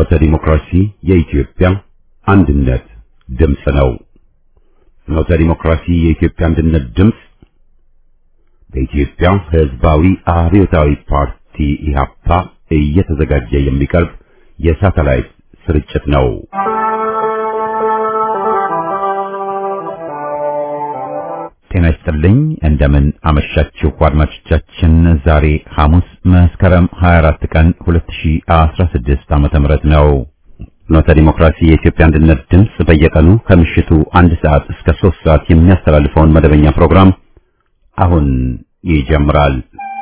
ፍኖተ ዲሞክራሲ የኢትዮጵያ አንድነት ድምፅ ነው። ፍኖተ ዲሞክራሲ የኢትዮጵያ አንድነት ድምፅ በኢትዮጵያ ሕዝባዊ አብዮታዊ ፓርቲ ኢህአፓ እየተዘጋጀ የሚቀርብ የሳተላይት ስርጭት ነው። ጤና ይስጥልኝ። እንደምን አመሻችሁ አድማጮቻችን። ዛሬ ሐሙስ መስከረም 24 ቀን 2016 ዓመተ ምህረት ነው። ፍኖተ ዲሞክራሲ የኢትዮጵያ አንድነት ድምፅ በየቀኑ ከምሽቱ አንድ ሰዓት እስከ 3 ሰዓት የሚያስተላልፈውን መደበኛ ፕሮግራም አሁን ይጀምራል።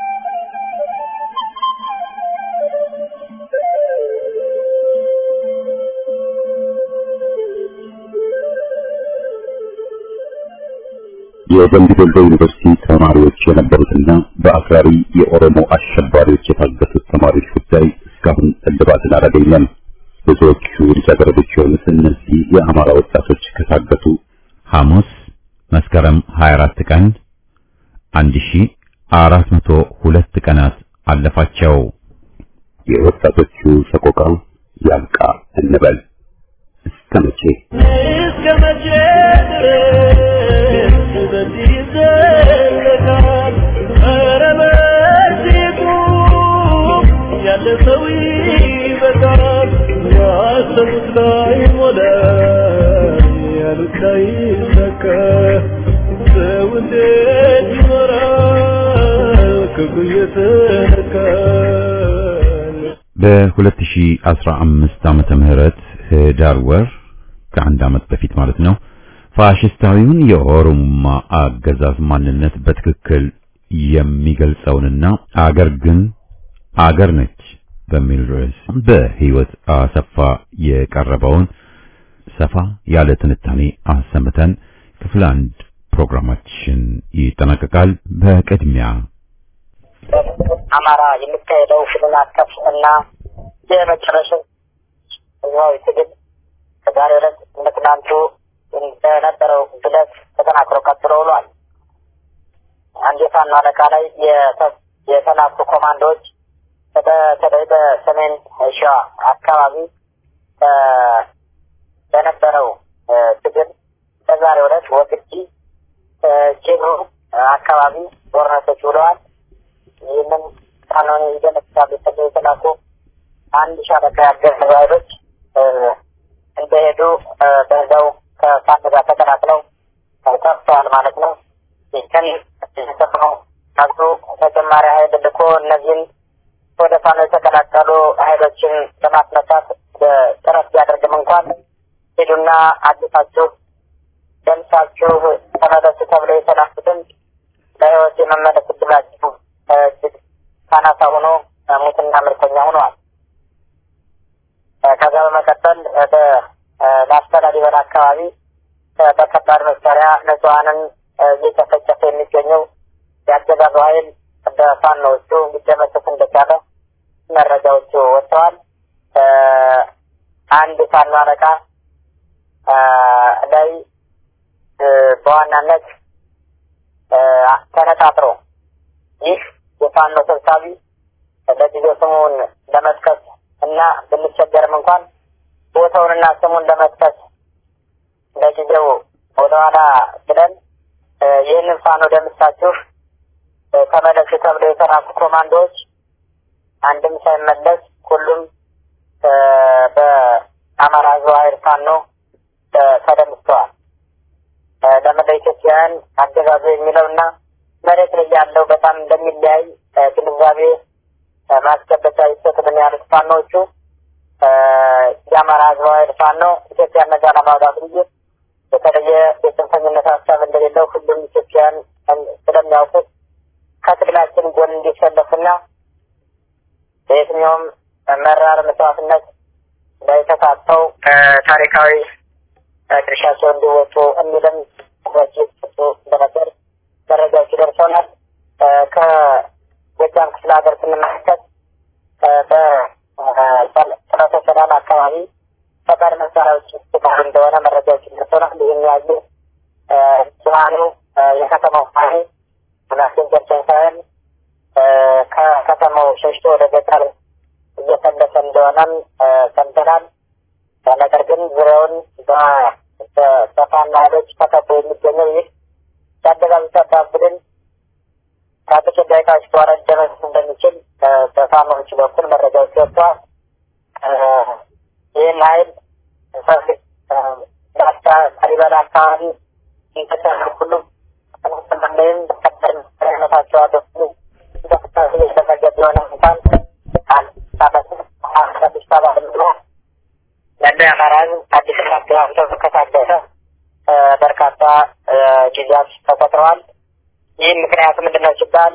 የደምቢ ዶሎ ዩኒቨርሲቲ ተማሪዎች የነበሩትና በአክራሪ የኦሮሞ አሸባሪዎች የታገቱት ተማሪዎች ጉዳይ እስካሁን እልባትን አላገኘም። ብዙዎቹ ልጃገረዶች የሆኑት እነዚህ የአማራ ወጣቶች ከታገቱ ሐሙስ መስከረም 24 ቀን 1402 ቀናት አለፋቸው። የወጣቶቹ ሰቆቃ ያብቃ እንበል። እስከ መቼ እስከ መቼ ድረስ በዚህ ይዘለቃል? ኧረ በዚሁ ያለ ሰው ይበቃል። ያሰቡት ላይ ሞላ፣ ያሉት ላይ ሰካ። ሰው እንዴት ይኖራል ክፉ እየተነካል? በ2015 ዓመተ ምህረት ህዳር ወር ከአንድ ዓመት በፊት ማለት ነው ፋሽስታዊውን የኦሮሞማ አገዛዝ ማንነት በትክክል የሚገልጸውንና አገር ግን አገር ነች በሚል ርዕስ በህይወት አሰፋ የቀረበውን ሰፋ ያለ ትንታኔ አሰምተን ክፍል አንድ ፕሮግራማችን ይጠናቀቃል። በቅድሚያ አማራ የሚካሄደው ሁሉን አቀፍ እና የመጨረሻው ህዝባዊ ትግል ከዛሬ ዕለት እንደ ትናንቱ በነበረው ግለት ተጠናክሮ ቀጥሎ ውሏል። አንድ የፋኖ አለቃ ላይ የተ- የተላኩ ኮማንዶዎች በተለይ በሰሜን ሸዋ አካባቢ እ፣ በነበረው እ፣ ትግል በዛሬው ዕለት ወግዲ እ፣ ጅሩ አካባቢ ጦርነቶች ውለዋል። ይህንን ፋኖን ይደነግጣሉ ተብሎ የተላኩ አንድ ሻለቃ ያገዙ ኃይሎች እ፣ እንደሄዱ እ፣ በዛው ከፋኖ ጋር ተቀላቅለው ጠፍተዋል ማለት ነው። ይህን የተሰማው ነግሩ ተጨማሪ ኃይል ልኮ እነዚህን ወደ ፋኖ የተቀላቀሉ ኃይሎችን ለማስመታት እ፣ ጥረት ቢያደርግም እንኳን ሂዱና አዲሳችሁ ደምሳችሁ ተመለሱ ተብለው የተላኩትን በሕይወት የመመለስ እድላችሁ እ፣ እጅግ አናሳ ሆኖ እ፣ ሙትና ምርኮኛ ሆነዋል። እ፣ ከዛ በመቀጠል ወደ እ፣ ላስታ ላሊበላ አካባቢ እ፣ በከባድ መሳሪያ ንጹሐንን እ፣ እየጨፈጨፈ የሚገኘው የአገዛዙ ኃይል በፋኖዎቹ ሊደመሰስ እንደቻለ መረጃዎቹ ወጥተዋል። እ፣ አንድ ፋኖ አለቃ እ፣ ላይ እ፣ በዋናነት እ፣ ተነጣጥሮ ይህ የፋኖ ሰብሳቢ ለጊዜው ስሙን ለመጥቀስ እና ብንቸገርም እንኳን ቦታውንና ስሙን ለመጥቀስ ለጊዜው ወደኋላ ብለን እ፣ ይህንን ፋኖ ደምሳችሁ እ፣ ተመለሱ ተብሎ የተላኩ ኮማንዶዎች አንድም ሳይመለስ ሁሉም እ፣ በአማራ ሕዝባዊ ኃይል ፋኖ እ፣ ተደምስተዋል። እ፣ ለመላ ኢትዮጵያውያን አገዛዙ የሚለውና መሬት ላይ ያለው በጣም እንደሚለያይ እ፣ ግንዛቤ እ፣ ማስጨበጫ ይሰጥልን ያሉት ፋኖዎቹ እ፣ የአማራ ሕዝባዊ ኃይል ፋኖ ኢትዮጵያ ነጻ ለማውጣት እንጂ የተለየ የጽንፈኝነት ሀሳብ እንደሌለው ሁሉም ኢትዮጵያውያን ስለሚያውቁት ከትግላችን ጎን እንዲሰለፉና በየትኛውም መራር መስዋዕትነት ላይ ተሳትፈው እ፣ ታሪካዊ እ፣ ድርሻቸው እንዲወጡ የሚልም ትኩረት ሲሰጡ እንደነበር መረጃዎች ደርሰውናል። እ፣ ከጎጃም ክፍለ ሀገር ስንመለከት እ፣ በጥረተ ሰላም አካባቢ ከባድ መሳሪያዎች ሲባሉ እንደሆነ መረጃዎች ደርሰውናል። ይህን ያዩ እ፣ ብዙሀኑ እ፣ የከተማው ኃይል ማስገንዘብ ሳይሆን ከከተማው ሸሽቶ ወደ ገጠር እየፈለሰ እንደሆነም ሰምተናል። ነገር ግን ዙሪያውን በፋኖ ኃይሎች ተከቦ የሚገኘው ይህ የአገዛዙ ሰራዊት ቡድን ከጥቂት ደቂቃዎች በኋላ ሊደመስ እንደሚችል በፋኖዎች በኩል መረጃዎች ወጥተዋል። ይህን ኃይል ላስታ ላሊበላ አካባቢ እንተሰሩ ሁሉ ምንም አይነታቸው አደሱ እንቅስቃሴ የተደረገ ቢሆነ እንኳን አዲስ አበባ ብሎ ያለ የአማራ ሕዝብ አዲስ አበባ ከታደሰ በርካታ ጊዜያት ተቆጥረዋል። ይህም ምክንያቱ ምንድን ነው ሲባል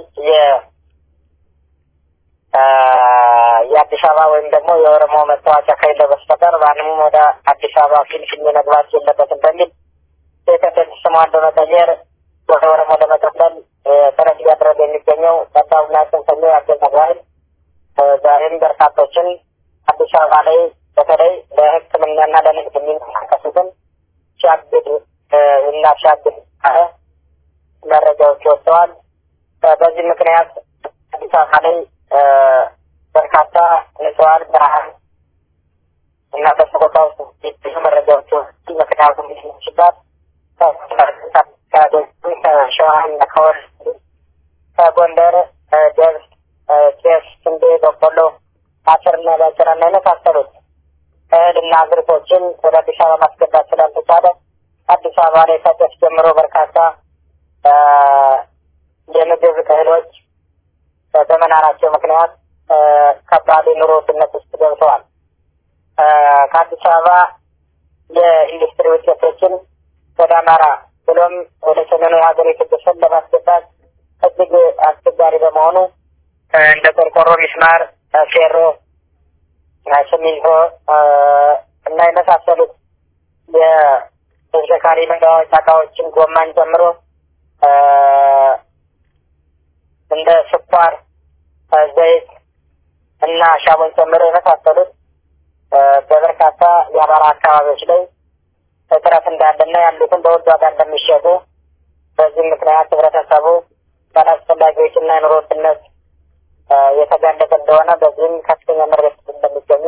የአዲስ አበባ ወይም ደግሞ የኦሮሞ መታወቂያ ከሌለው በስተቀር ማንም ወደ አዲስ አበባ ፊንፊኔ መግባት የለበትም በሚል የከተል ስሟን በመቀየር ወደ ኦሮሞ ለመጠቅለል ጥረት እያደረገ የሚገኘው ጠባብና ጽንፈኛው የአገዛዙ ኃይል ዛሬም በርካቶችን አዲስ አበባ ላይ በተለይ ለሕክምናና ለንግድ የሚንቀሳቀሱትን ሲያግድ እና ሲያግድ መረጃዎች ወጥተዋል። በዚህ ምክንያት አዲስ አበባ ላይ በርካታ ንጹሐን ብርሃን እና በሰቆቃ ውስጥ የሚገኙ መረጃዎች ወጡ። ምክንያቱም ሲባል ከሸዋና ከወር ከጎንደር ገብስ፣ ጤፍ፣ ስንዴ፣ በቆሎ፣ አተርና ባቄላና የመሳሰሉት እህልና አዝርቶችን ወደ አዲስ አበባ ማስገባት ስላልተቻለ አዲስ አበባ ላይ ከጤፍ ጀምሮ በርካታ የምግብ እህሎች በመናራቸው ምክንያት ከባድ የኑሮ ውድነት ውስጥ ገብተዋል። ከአዲስ አበባ የኢንዱስትሪ ውጤቶችን ወደ አማራ ብሎም ወደ ሰሜኑ የሀገሪቱ ክፍል ለማስገባት እጅግ አስቸጋሪ በመሆኑ እንደ ቆርቆሮ፣ ሚስማር፣ ፌሮ፣ ሲሚንቶ እና የመሳሰሉት የተሽከርካሪ መለዋወጫ እቃዎችን ጎማን ጨምሮ እንደ ስኳር፣ ዘይት እና ሻቦን ጨምሮ የመሳሰሉት በበርካታ የአማራ አካባቢዎች ላይ እጥረት እንዳለና ያሉትን በውድ ዋጋ እንደሚሸጡ በዚህም ምክንያት ህብረተሰቡ ባላስፈላጊ ወጪና የኑሮ ውድነት የተጋለጠ እንደሆነ በዚህም ከፍተኛ ምሬት እንደሚገኙ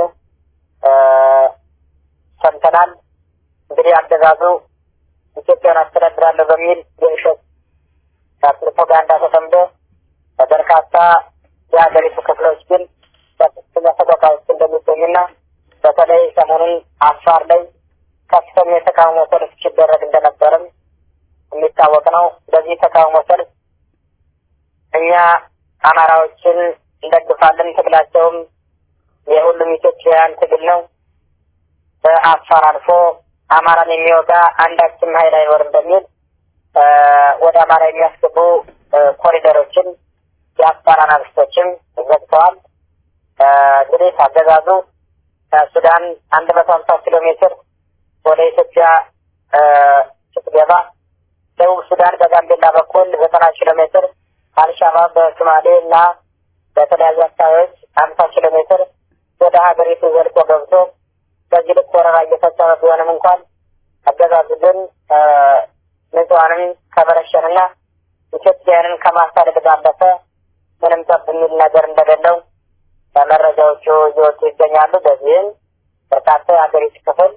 ሰምተናል። እንግዲህ አገዛዙ ኢትዮጵያን አስተዳድራለሁ በሚል የውሸት ፕሮፓጋንዳ ተጠምዶ በበርካታ የሀገሪቱ ክፍሎች ግን በከፍተኛ ሰቆቃ ውስጥ እንደሚገኙና በተለይ ሰሞኑን አፋር ላይ ከፍተኛ የተቃውሞ ሰልፍ ሲደረግ እንደነበርም የሚታወቅ ነው። በዚህ ተቃውሞ ሰልፍ እኛ አማራዎችን እንደግፋለን፣ ትግላቸውም የሁሉም ኢትዮጵያውያን ትግል ነው። በአፋር አልፎ አማራን የሚወጋ አንዳችም ኃይል አይኖርም በሚል ወደ አማራ የሚያስገቡ ኮሪደሮችን የአፋር አናብስቶችም ዘግተዋል። እንግዲህ አገዛዙ ከሱዳን አንድ መቶ ሀምሳ ኪሎ ሜትር ወደ ኢትዮጵያ ስትገባ ደቡብ ሱዳን በጋምቤላ በኩል ዘጠና ኪሎ ሜትር አልሻባብ በሶማሌ እና በተለያዩ አካባቢዎች ሀምሳ ኪሎ ሜትር ወደ ሀገሪቱ ዘልቆ ገብቶ በዚህ ልክ ወረራ እየፈጸመ ቢሆንም እንኳን አገዛዙ ግን ንጹሐንን ከመረሸንና ኢትዮጵያውያንን ከማሳደድ ባለፈ ምንም ጠብ የሚል ነገር እንደሌለው መረጃዎቹ እየወጡ ይገኛሉ። በዚህም በርካታ የሀገሪቱ ክፍል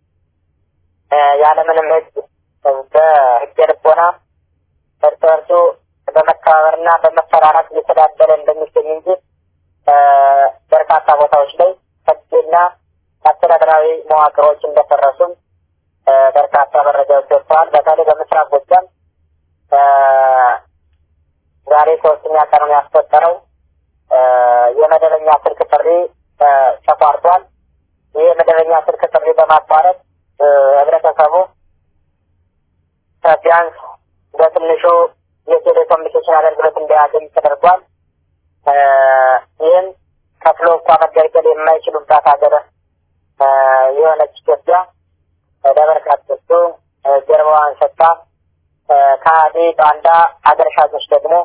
ያለምንም ሕግ በሕገ ልቦና እርስ በርሱ በመከባበርና በመፈራራት እየተዳደረ እንደሚገኝ እንጂ በርካታ ቦታዎች ላይ ሕግና አስተዳደራዊ መዋቅሮች እንደፈረሱም በርካታ መረጃዎች ወጥተዋል። በተለይ በምስራቅ ጎጃም ዛሬ ሶስተኛ ቀኑን ያስቆጠረው የመደበኛ ስልክ ጥሪ ተቋርጧል። ይህ የመደበኛ ስልክ ጥሪ በማቋረጥ ህብረተሰቡ ቢያንስ በትንሹ የቴሌኮሙኒኬሽን አገልግሎት እንዲያገኝ ተደርጓል። ይህም ከፍሎ እንኳ መገልገል የማይችሉባት ሀገር የሆነች ኢትዮጵያ ለበርካቶቹ ጀርባዋን ሰጥታ ከሃዲ ባንዳ አገር ሻጮች ደግሞ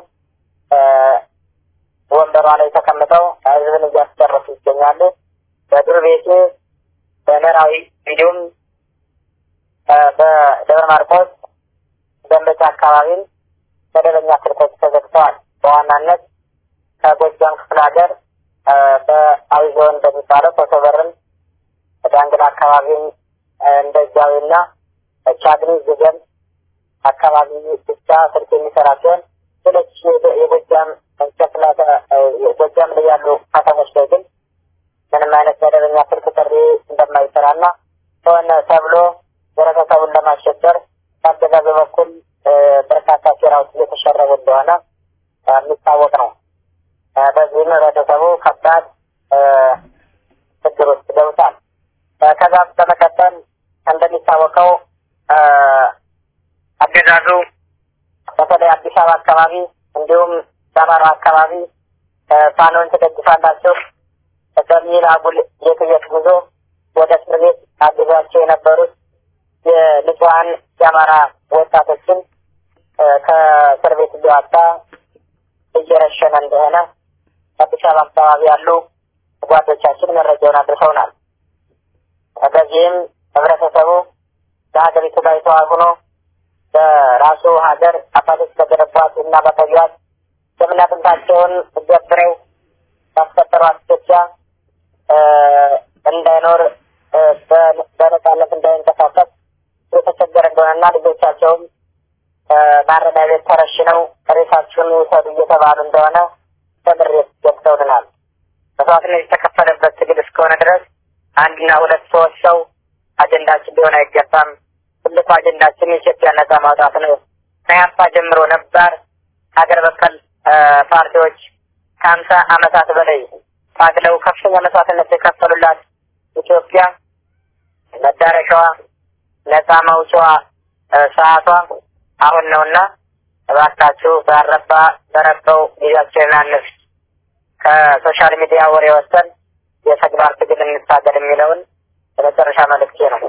ወንበሯ ላይ ተቀምጠው ህዝብን እያስጨረሱ ይገኛሉ። በዱር ቤቴ በምዕራዊ እንዲሁም በደብረ ማርቆስ ደንበጫ አካባቢም መደበኛ ስልኮች ተዘግተዋል። በዋናነት ከጎጃም ክፍለ ሀገር በአዊ ዞን እንደሚባለው ኮሶበርም ዳንግላ አካባቢም እንደዛዊና ቻግኒ ዝገም አካባቢ ብቻ ስልክ የሚሰራ ሲሆን ሌሎች የጎጃም ክፍለ ጎጃም ላይ ያሉ ከተሞች ላይ ግን ምንም አይነት መደበኛ ስልክ ጥሪ እንደማይሰራና ሆነ ተብሎ ህብረተሰቡን ለማሸበር በአገዛዙ በኩል በርካታ ሴራዎች እየተሸረቡ እንደሆነ የሚታወቅ ነው። በዚህም ህብረተሰቡ ከባድ ችግር ውስጥ ገብቷል። ከዛ በመቀጠል እንደሚታወቀው አገዛዙ በተለይ አዲስ አበባ አካባቢ እንዲሁም በአማራ አካባቢ ፋኖን ትደግፋላችሁ በሚል አጉል የትየት ጉዞ ወደ እስር ቤት አግዟቸው የነበሩት የንጹሐን የአማራ ወጣቶችን ከእስር ቤት እያወጣ እየረሸነ እንደሆነ አዲስ አበባ አካባቢ ያሉ ጓዶቻችን መረጃውን አድርሰውናል። በዚህም ህብረተሰቡ በሀገሪቱ ላይ ተዋግኖ በራሱ ሀገር አባቶች በገነቧት እና በተቢያት ደምና አጥንታቸውን ገብረው ባስፈጠሯት ኢትዮጵያ እንዳይኖር በነጻነት እንዳይንቀሳቀስ የተቸገረ እንደሆነና ልጆቻቸውም ማረሚያ ቤት ተረሽነው ሬሳችሁን ውሰዱ እየተባሉ እንደሆነ በምሬት ገብተውልናል። መስዋዕትነት የተከፈለበት ትግል እስከሆነ ድረስ አንድና ሁለት ሶስት ሰው አጀንዳችን ሊሆን አይገባም። ትልቁ አጀንዳችን የኢትዮጵያ ነጻ ማውጣት ነው። ከያፓ ጀምሮ ነባር ሀገር በቀል ፓርቲዎች ከሀምሳ ዓመታት በላይ ታግለው ከፍተኛ መስዋዕትነት የከፈሉላት ኢትዮጵያ መዳረሻዋ ነጻ መውጫዋ ሰዓቷ አሁን ነውና እባካችሁ ባረባ በረባው ጊዜያችንን አንፍጅ። ከሶሻል ሚዲያ ወሬ ወሰን የተግባር ትግል እንታገል የሚለውን የመጨረሻ መልእክቴ ነው።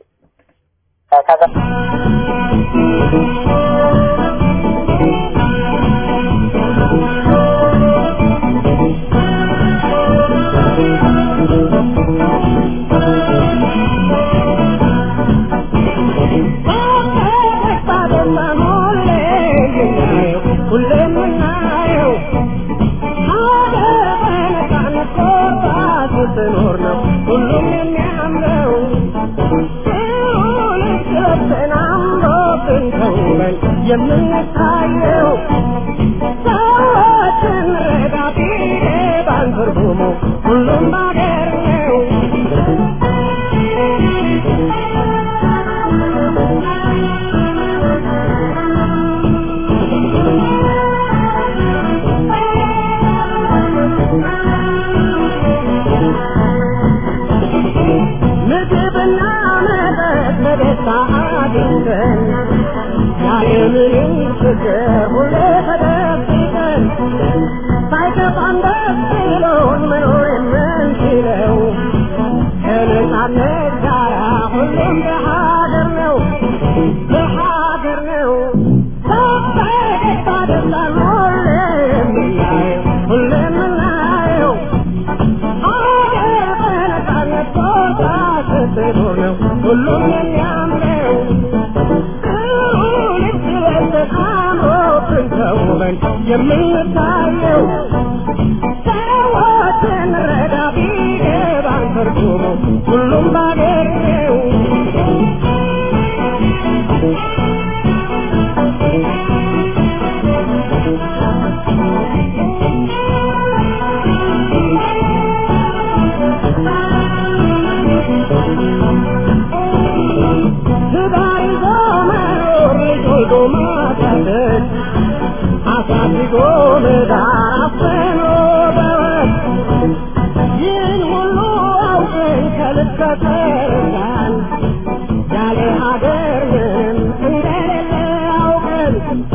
ስትኖር ነው ሁሉም የሚያምረው ተናምሮብን ተውበን የምንታየው ሰዎችን ረዳ ቢገባን ትርጉሙ ሁሉም ባገር ነው ምግብና መጠጥ በደስታ አግኝተን ያለምንም ችግር ሁሌ ተደብቀን ሳይከፋን ደስ ብሎን መኖር የምንችለው ከነጻነት ጋራ ሁሉም በሀገር ነው በሀገር ነው በፈገግታ ደስታን ሁሌ የምናየው ሁሌ የምናየው ሀገር በነጻነት ቦታ ስትኖር ነው ሁሉም የሚያምረው ልክ ለብሰን አምሮብን ተውበን የምንታየው ሰዎችን ረዳ ቢገባን ትርጉሙ ሁሉም ባገር ነው ትዳር ይዞ መኖር ልጅ ወልዶ ማሳደግ አሳድጎ መዳር አፍኖ በወግ ይህን ሁሉ አውቀን ከልክ ከተረዳን ያለ ሀገር ምንም እንደሌለ አውቀን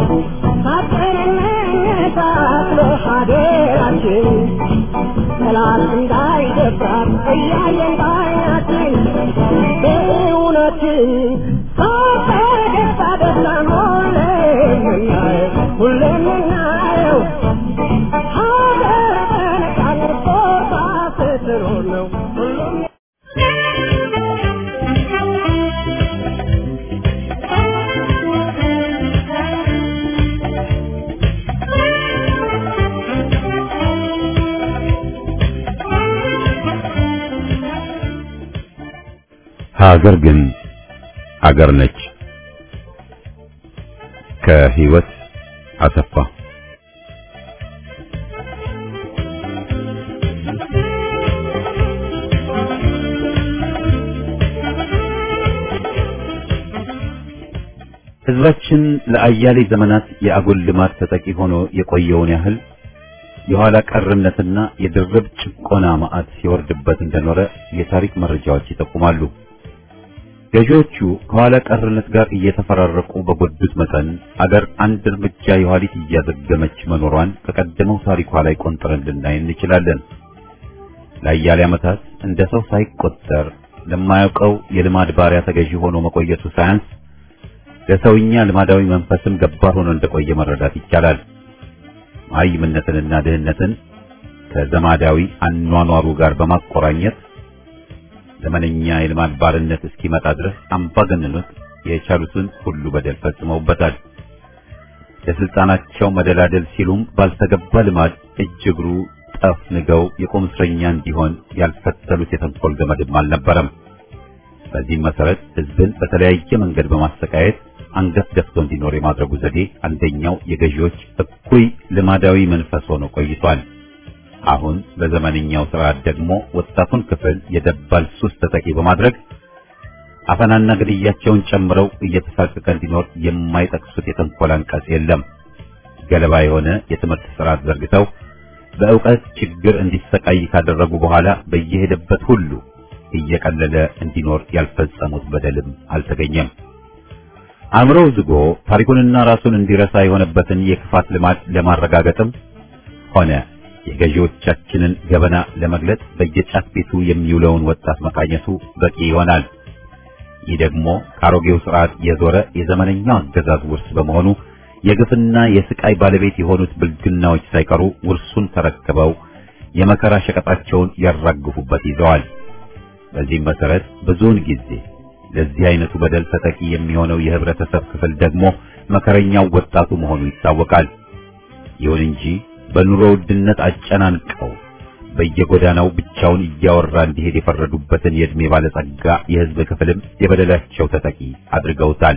ሳጠንነታት ለሀገራችን ጠላት እንዳይደፍራት እያየን ባይናችን በእውነትን ፈገግታ ደስታን ሁሌ የምናየው ሁሌ የምናየው ሀገር በነጻነት ቦታ ስትኖር ነው ሁሉም ሀገር ግን አገር ነች። ከህይወት አሰፋ ህዝባችን ለአያሌ ዘመናት የአጉል ልማት ተጠቂ ሆኖ የቆየውን ያህል የኋላ ቀርነትና የድርብ ጭቆና ማዕት ሲወርድበት እንደኖረ የታሪክ መረጃዎች ይጠቁማሉ። ገዢዎቹ ከኋላ ቀርነት ጋር እየተፈራረቁ በጎዱት መጠን አገር አንድ እርምጃ የኋሊት እያዘገመች መኖሯን ከቀደመው ታሪኳ ላይ ቆንጥረን ልናይ እንችላለን። ለአያሌ ዓመታት እንደ ሰው ሳይቆጠር ለማያውቀው የልማድ ባሪያ ተገዢ ሆኖ መቆየቱ ሳያንስ ለሰውኛ ልማዳዊ መንፈስም ገባር ሆኖ እንደቆየ መረዳት ይቻላል። መሃይምነትንና ድህነትን ከዘማዳዊ አኗኗሩ ጋር በማቆራኘት ዘመነኛ የልማድ ባርነት እስኪመጣ ድረስ አምባገነኖች የቻሉትን ሁሉ በደል ፈጽመውበታል። ለስልጣናቸው መደላደል ሲሉም ባልተገባ ልማድ እጅ እግሩ ጠፍንገው የቁም እስረኛ እንዲሆን ያልፈተሉት የተንኮል ገመድም አልነበረም። በዚህም መሰረት ህዝብን በተለያየ መንገድ በማሰቃየት አንገት ደፍቶ እንዲኖር የማድረጉ ዘዴ አንደኛው የገዢዎች እኩይ ልማዳዊ መንፈስ ሆኖ ቆይቷል። አሁን በዘመነኛው ስርዓት ደግሞ ወጣቱን ክፍል የደባል ሱስ ተጠቂ በማድረግ አፈናና ግድያቸውን ጨምረው እየተሳቀቀ እንዲኖር የማይጠቅሱት የተንኮል አንቀጽ የለም። ገለባ የሆነ የትምህርት ስርዓት ዘርግተው በእውቀት ችግር እንዲሰቃይ ካደረጉ በኋላ በየሄደበት ሁሉ እየቀለለ እንዲኖር ያልፈጸሙት በደልም አልተገኘም። አእምሮው ዝጎ ታሪኩንና ራሱን እንዲረሳ የሆነበትን የክፋት ልማድ ለማረጋገጥም ሆነ የገዢዎቻችንን ገበና ለመግለጽ በየጫት ቤቱ የሚውለውን ወጣት መቃኘቱ በቂ ይሆናል። ይህ ደግሞ ከአሮጌው ስርዓት የዞረ የዘመነኛው አገዛዝ ውርስ በመሆኑ የግፍና የስቃይ ባለቤት የሆኑት ብልግናዎች ሳይቀሩ ውርሱን ተረክበው የመከራ ሸቀጣቸውን ያራግፉበት ይዘዋል። በዚህም መሰረት ብዙውን ጊዜ ለዚህ አይነቱ በደል ተጠቂ የሚሆነው የህብረተሰብ ክፍል ደግሞ መከረኛው ወጣቱ መሆኑ ይታወቃል። ይሁን እንጂ በኑሮ ውድነት አጨናንቀው በየጎዳናው ብቻውን እያወራ እንዲሄድ የፈረዱበትን የዕድሜ ባለጸጋ የህዝብ ክፍልም የበደላቸው ተጠቂ አድርገውታል።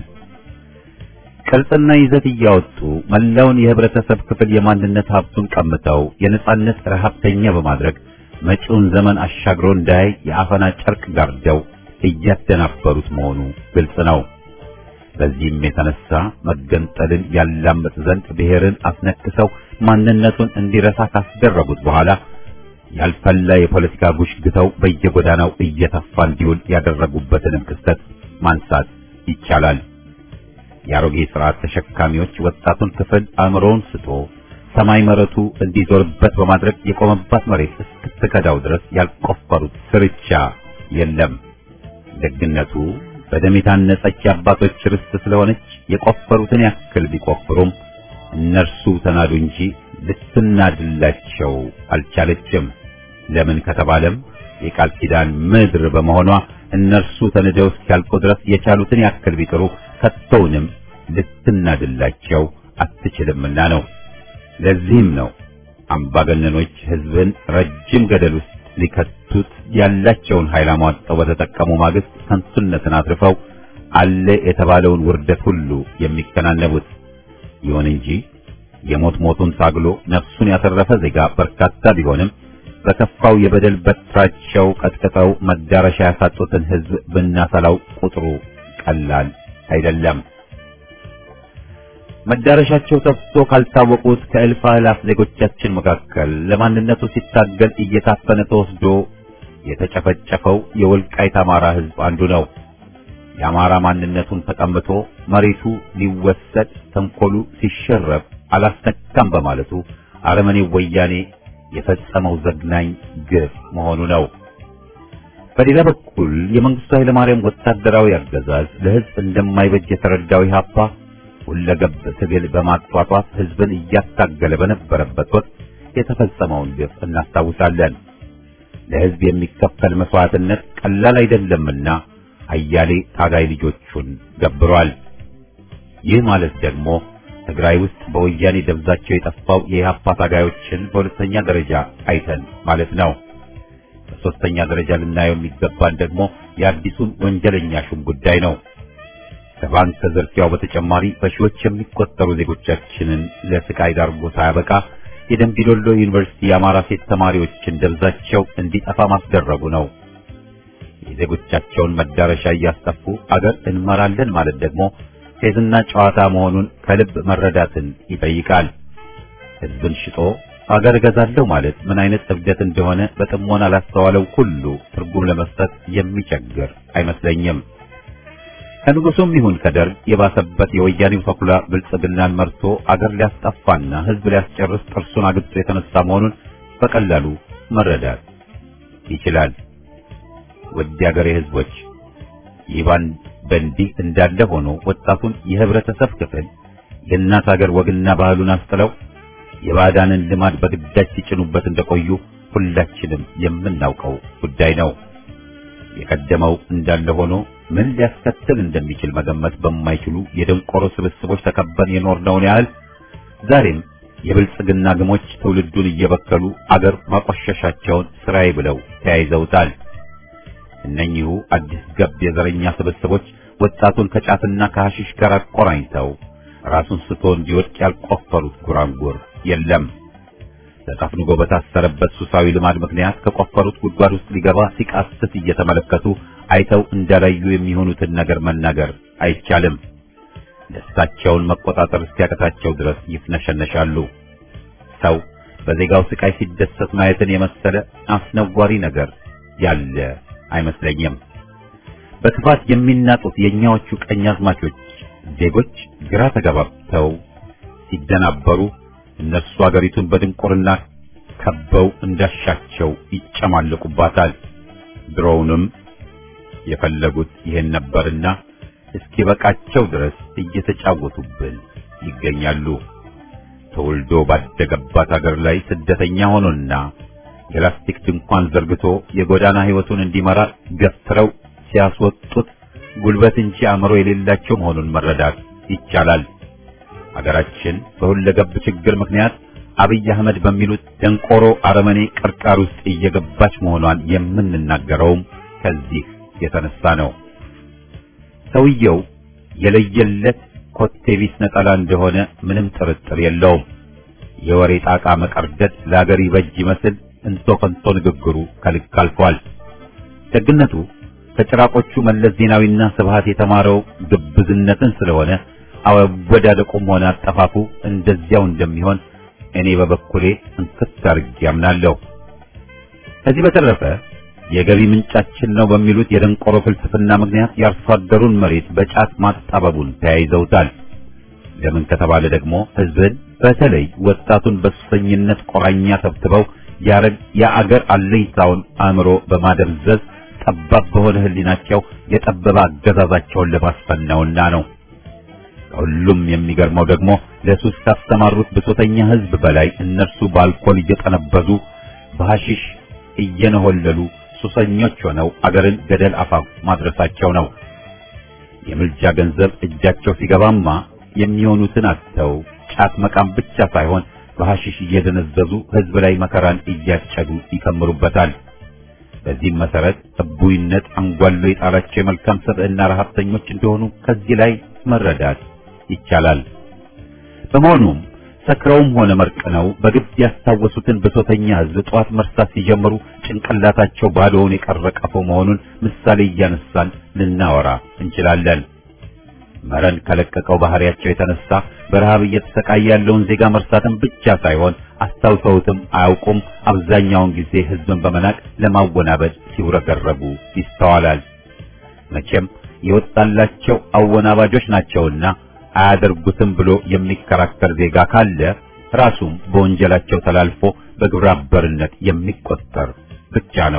ቅርጽና ይዘት እያወጡ መላውን የህብረተሰብ ክፍል የማንነት ሀብቱን ቀምተው የነጻነት ረሀብተኛ በማድረግ መጪውን ዘመን አሻግሮ እንዳያይ የአፈና ጨርቅ ጋርደው እያደናበሩት መሆኑ ግልጽ ነው። በዚህም የተነሳ መገንጠልን ያላምጥ ዘንድ ብሔርን አስነክሰው ማንነቱን እንዲረሳ ካስደረጉት በኋላ ያልፈላ የፖለቲካ ጉሽ ግተው በየጎዳናው እየተፋ እንዲውል ያደረጉበትንም ክስተት ማንሳት ይቻላል። የአሮጌ ስርዓት ተሸካሚዎች ወጣቱን ክፍል አእምሮውን ስቶ ሰማይ መረቱ እንዲዞርበት በማድረግ የቆመባት መሬት እስክትከዳው ድረስ ያልቆፈሩት ስርቻ የለም። ደግነቱ በደም የታነጸች የአባቶች ርስት ስለሆነች የቆፈሩትን ያክል ቢቆፍሩም እነርሱ ተናዱ እንጂ ልትናድላቸው አልቻለችም። ለምን ከተባለም የቃል ኪዳን ምድር በመሆኗ እነርሱ ተንደው እስኪያልቁ ድረስ የቻሉትን ያክል ቢጥሩ ከቶውንም ልትናድላቸው አትችልምና ነው። ለዚህም ነው አምባገነኖች ሕዝብን ረጅም ገደል ውስጥ ሊከቱት ያላቸውን ኃይል አሟጠው በተጠቀሙ ማግስት ከንቱነትን አትርፈው አለ የተባለውን ውርደት ሁሉ የሚከናነቡት። ይሁን እንጂ የሞት ሞቱን ታግሎ ነፍሱን ያተረፈ ዜጋ በርካታ ቢሆንም በከፋው የበደል በትራቸው ቀጥቅጠው መዳረሻ ያሳጡትን ሕዝብ ብናሰላው ቁጥሩ ቀላል አይደለም። መዳረሻቸው ጠፍቶ ካልታወቁት ከእልፍ አእላፍ ዜጎቻችን መካከል ለማንነቱ ሲታገል እየታፈነ ተወስዶ የተጨፈጨፈው የወልቃይት አማራ ሕዝብ አንዱ ነው። የአማራ ማንነቱን ተቀምቶ መሬቱ ሊወሰድ ተንኮሉ ሲሸረብ አላስነካም በማለቱ አረመኔው ወያኔ የፈጸመው ዘግናኝ ግፍ መሆኑ ነው። በሌላ በኩል የመንግስቱ ኃይለማርያም ወታደራዊ አገዛዝ ለሕዝብ እንደማይበጅ የተረዳው ኢህአፓ ሁለገብ ትግል በማጧጧፍ ሕዝብን እያታገለ በነበረበት ወቅት የተፈጸመውን ግፍ እናስታውሳለን። ለሕዝብ የሚከፈል መስዋዕትነት ቀላል አይደለምና አያሌ ታጋይ ልጆቹን ገብሯል። ይህ ማለት ደግሞ ትግራይ ውስጥ በወያኔ ደብዛቸው የጠፋው የኢህአፓ ታጋዮችን በሁለተኛ ደረጃ አይተን ማለት ነው። በሶስተኛ ደረጃ ልናየው የሚገባን ደግሞ የአዲሱን ወንጀለኛ ሹም ጉዳይ ነው። ከባንክ ዝርፊያው በተጨማሪ በሺዎች የሚቆጠሩ ዜጎቻችንን ለስቃይ ዳርጎ ሳያበቃ የደምቢዶሎ ዩኒቨርሲቲ የአማራ ሴት ተማሪዎችን ደብዛቸው እንዲጠፋ ማስደረጉ ነው። የዜጎቻቸውን መዳረሻ እያስጠፉ አገር እንመራለን ማለት ደግሞ ፌዝና ጨዋታ መሆኑን ከልብ መረዳትን ይጠይቃል። ሕዝብን ሽጦ አገር እገዛለሁ ማለት ምን አይነት እብደት እንደሆነ በጥሞና ላስተዋለው ሁሉ ትርጉም ለመስጠት የሚቸግር አይመስለኝም። ከንጉሱም ይሁን ከደርግ የባሰበት የወያኔው ተኩላ ብልጽግናን መርቶ አገር ሊያስጠፋና ሕዝብ ሊያስጨርስ ጥርሱን አግጦ የተነሳ መሆኑን በቀላሉ መረዳት ይችላል። ውድ የአገሬ ሕዝቦች ይህ በእንዲህ እንዳለ ሆኖ ወጣቱን የህብረተሰብ ክፍል የእናት አገር ወግና ባህሉን አስጥለው የባዕዳንን ልማድ በግዳጅ ሲጭኑበት እንደቆዩ ሁላችንም የምናውቀው ጉዳይ ነው። የቀደመው እንዳለ ሆኖ ምን ሊያስከትል እንደሚችል መገመት በማይችሉ የደንቆሮ ስብስቦች ተከበን የኖርነውን ያህል ዛሬም የብልጽግና ግሞች ትውልዱን እየበከሉ አገር ማቆሸሻቸውን ስራዬ ብለው ተያይዘውታል። እነኚሁ አዲስ ገብ የዘረኛ ስብስቦች ወጣቱን ከጫትና ከሐሺሽ ጋር አቆራኝተው ራሱን ስቶ እንዲወድቅ ያልቆፈሩት ጉራንጉር የለም። ተጠፍንጎ በታሰረበት ሱሳዊ ልማድ ምክንያት ከቆፈሩት ጉድጓድ ውስጥ ሊገባ ሲቃስት እየተመለከቱ አይተው እንዳላዩ የሚሆኑትን ነገር መናገር አይቻልም። ደስታቸውን መቆጣጠር እስኪያቀታቸው ድረስ ይፍነሸነሻሉ። ሰው በዜጋው ስቃይ ሲደሰት ማየትን የመሰለ አስነዋሪ ነገር ያለ አይመስለኝም። በክፋት የሚናጡት የእኛዎቹ ቀኛዝማቾች ዜጎች ግራ ተጋባብተው ሲደናበሩ እነሱ አገሪቱን በድንቁርና ከበው እንዳሻቸው ይጨማለቁባታል። ድሮውንም የፈለጉት ይሄን ነበርና እስኪበቃቸው ድረስ እየተጫወቱብን ይገኛሉ። ተወልዶ ባደገባት አገር ላይ ስደተኛ ሆኖና የላስቲክ ድንኳን ዘርግቶ የጎዳና ሕይወቱን እንዲመራ ገፍትረው ሲያስወጡት ጉልበት እንጂ አእምሮ የሌላቸው መሆኑን መረዳት ይቻላል። አገራችን በሁለገብ ችግር ምክንያት አብይ አህመድ በሚሉት ደንቆሮ አረመኔ ቅርቃር ውስጥ እየገባች መሆኗን የምንናገረውም ከዚህ የተነሳ ነው። ሰውየው የለየለት ኮቴቢስ ነጠላ እንደሆነ ምንም ጥርጥር የለውም። የወሬ ጣቃ መቀርደድ ለአገር ይበጅ ይመስል እንቶ ከንቶ ንግግሩ ከልክ አልፏል። ደግነቱ ከጭራቆቹ መለስ ዜናዊና ስብሃት የተማረው ግብዝነትን ስለሆነ አወዳደቁም ሆነ አጠፋፉ እንደዚያው እንደሚሆን እኔ በበኩሌ እንክት አድርጌ አምናለሁ። ከዚህ በተረፈ የገቢ ምንጫችን ነው በሚሉት የደንቆሮ ፍልስፍና ምክንያት የአርሶ አደሩን መሬት በጫት ማጣበቡን ተያይዘውታል። ለምን ከተባለ ደግሞ ሕዝብን በተለይ ወጣቱን በሱሰኝነት ቆራኛ ተብትበው የአገር አለኝታውን አእምሮ በማደብዘዝ ጠባብ በሆነ ሕሊናቸው የጠበበ አገዛዛቸውን ለማስፈን ነውና ነው። ከሁሉም የሚገርመው ደግሞ ለሱስ ካስተማሩት ብሶተኛ ሕዝብ በላይ እነርሱ በአልኮል እየጠነበዙ በሐሺሽ እየነሆለሉ ሱሰኞች ሆነው አገርን ገደል አፋፍ ማድረሳቸው ነው። የምልጃ ገንዘብ እጃቸው ሲገባማ የሚሆኑትን አጥተው ጫት መቃም ብቻ ሳይሆን በሐሺሽ እየደነዘዙ ሕዝብ ላይ መከራን እያጨዱ ይከምሩበታል። በዚህም መሰረት እቡይነት አንጓሎ የጣላቸው የመልካም ሰብዕና ረሀብተኞች እንደሆኑ ከዚህ ላይ መረዳት ይቻላል። በመሆኑም ሰክረውም ሆነ መርቅነው በግብ ያስታወሱትን ብሶተኛ ሕዝብ ጠዋት መርሳት ሲጀምሩ ጭንቅላታቸው ባዶውን የቀረ ቀፎ መሆኑን ምሳሌ እያነሳን ልናወራ እንችላለን። መረን ከለቀቀው ባህሪያቸው የተነሳ በረሃብ እየተሰቃየ ያለውን ዜጋ መርሳትን ብቻ ሳይሆን አስታውሰውትም አያውቁም። አብዛኛውን ጊዜ ሕዝብን በመናቅ ለማወናበድ ሲውረገረጉ ይስተዋላል። መቼም የወጣላቸው አወናባጆች ናቸውና አያደርጉትም ብሎ የሚከራከር ዜጋ ካለ ራሱም በወንጀላቸው ተላልፎ በግብረ አበርነት የሚቆጠር ብቻ ነው።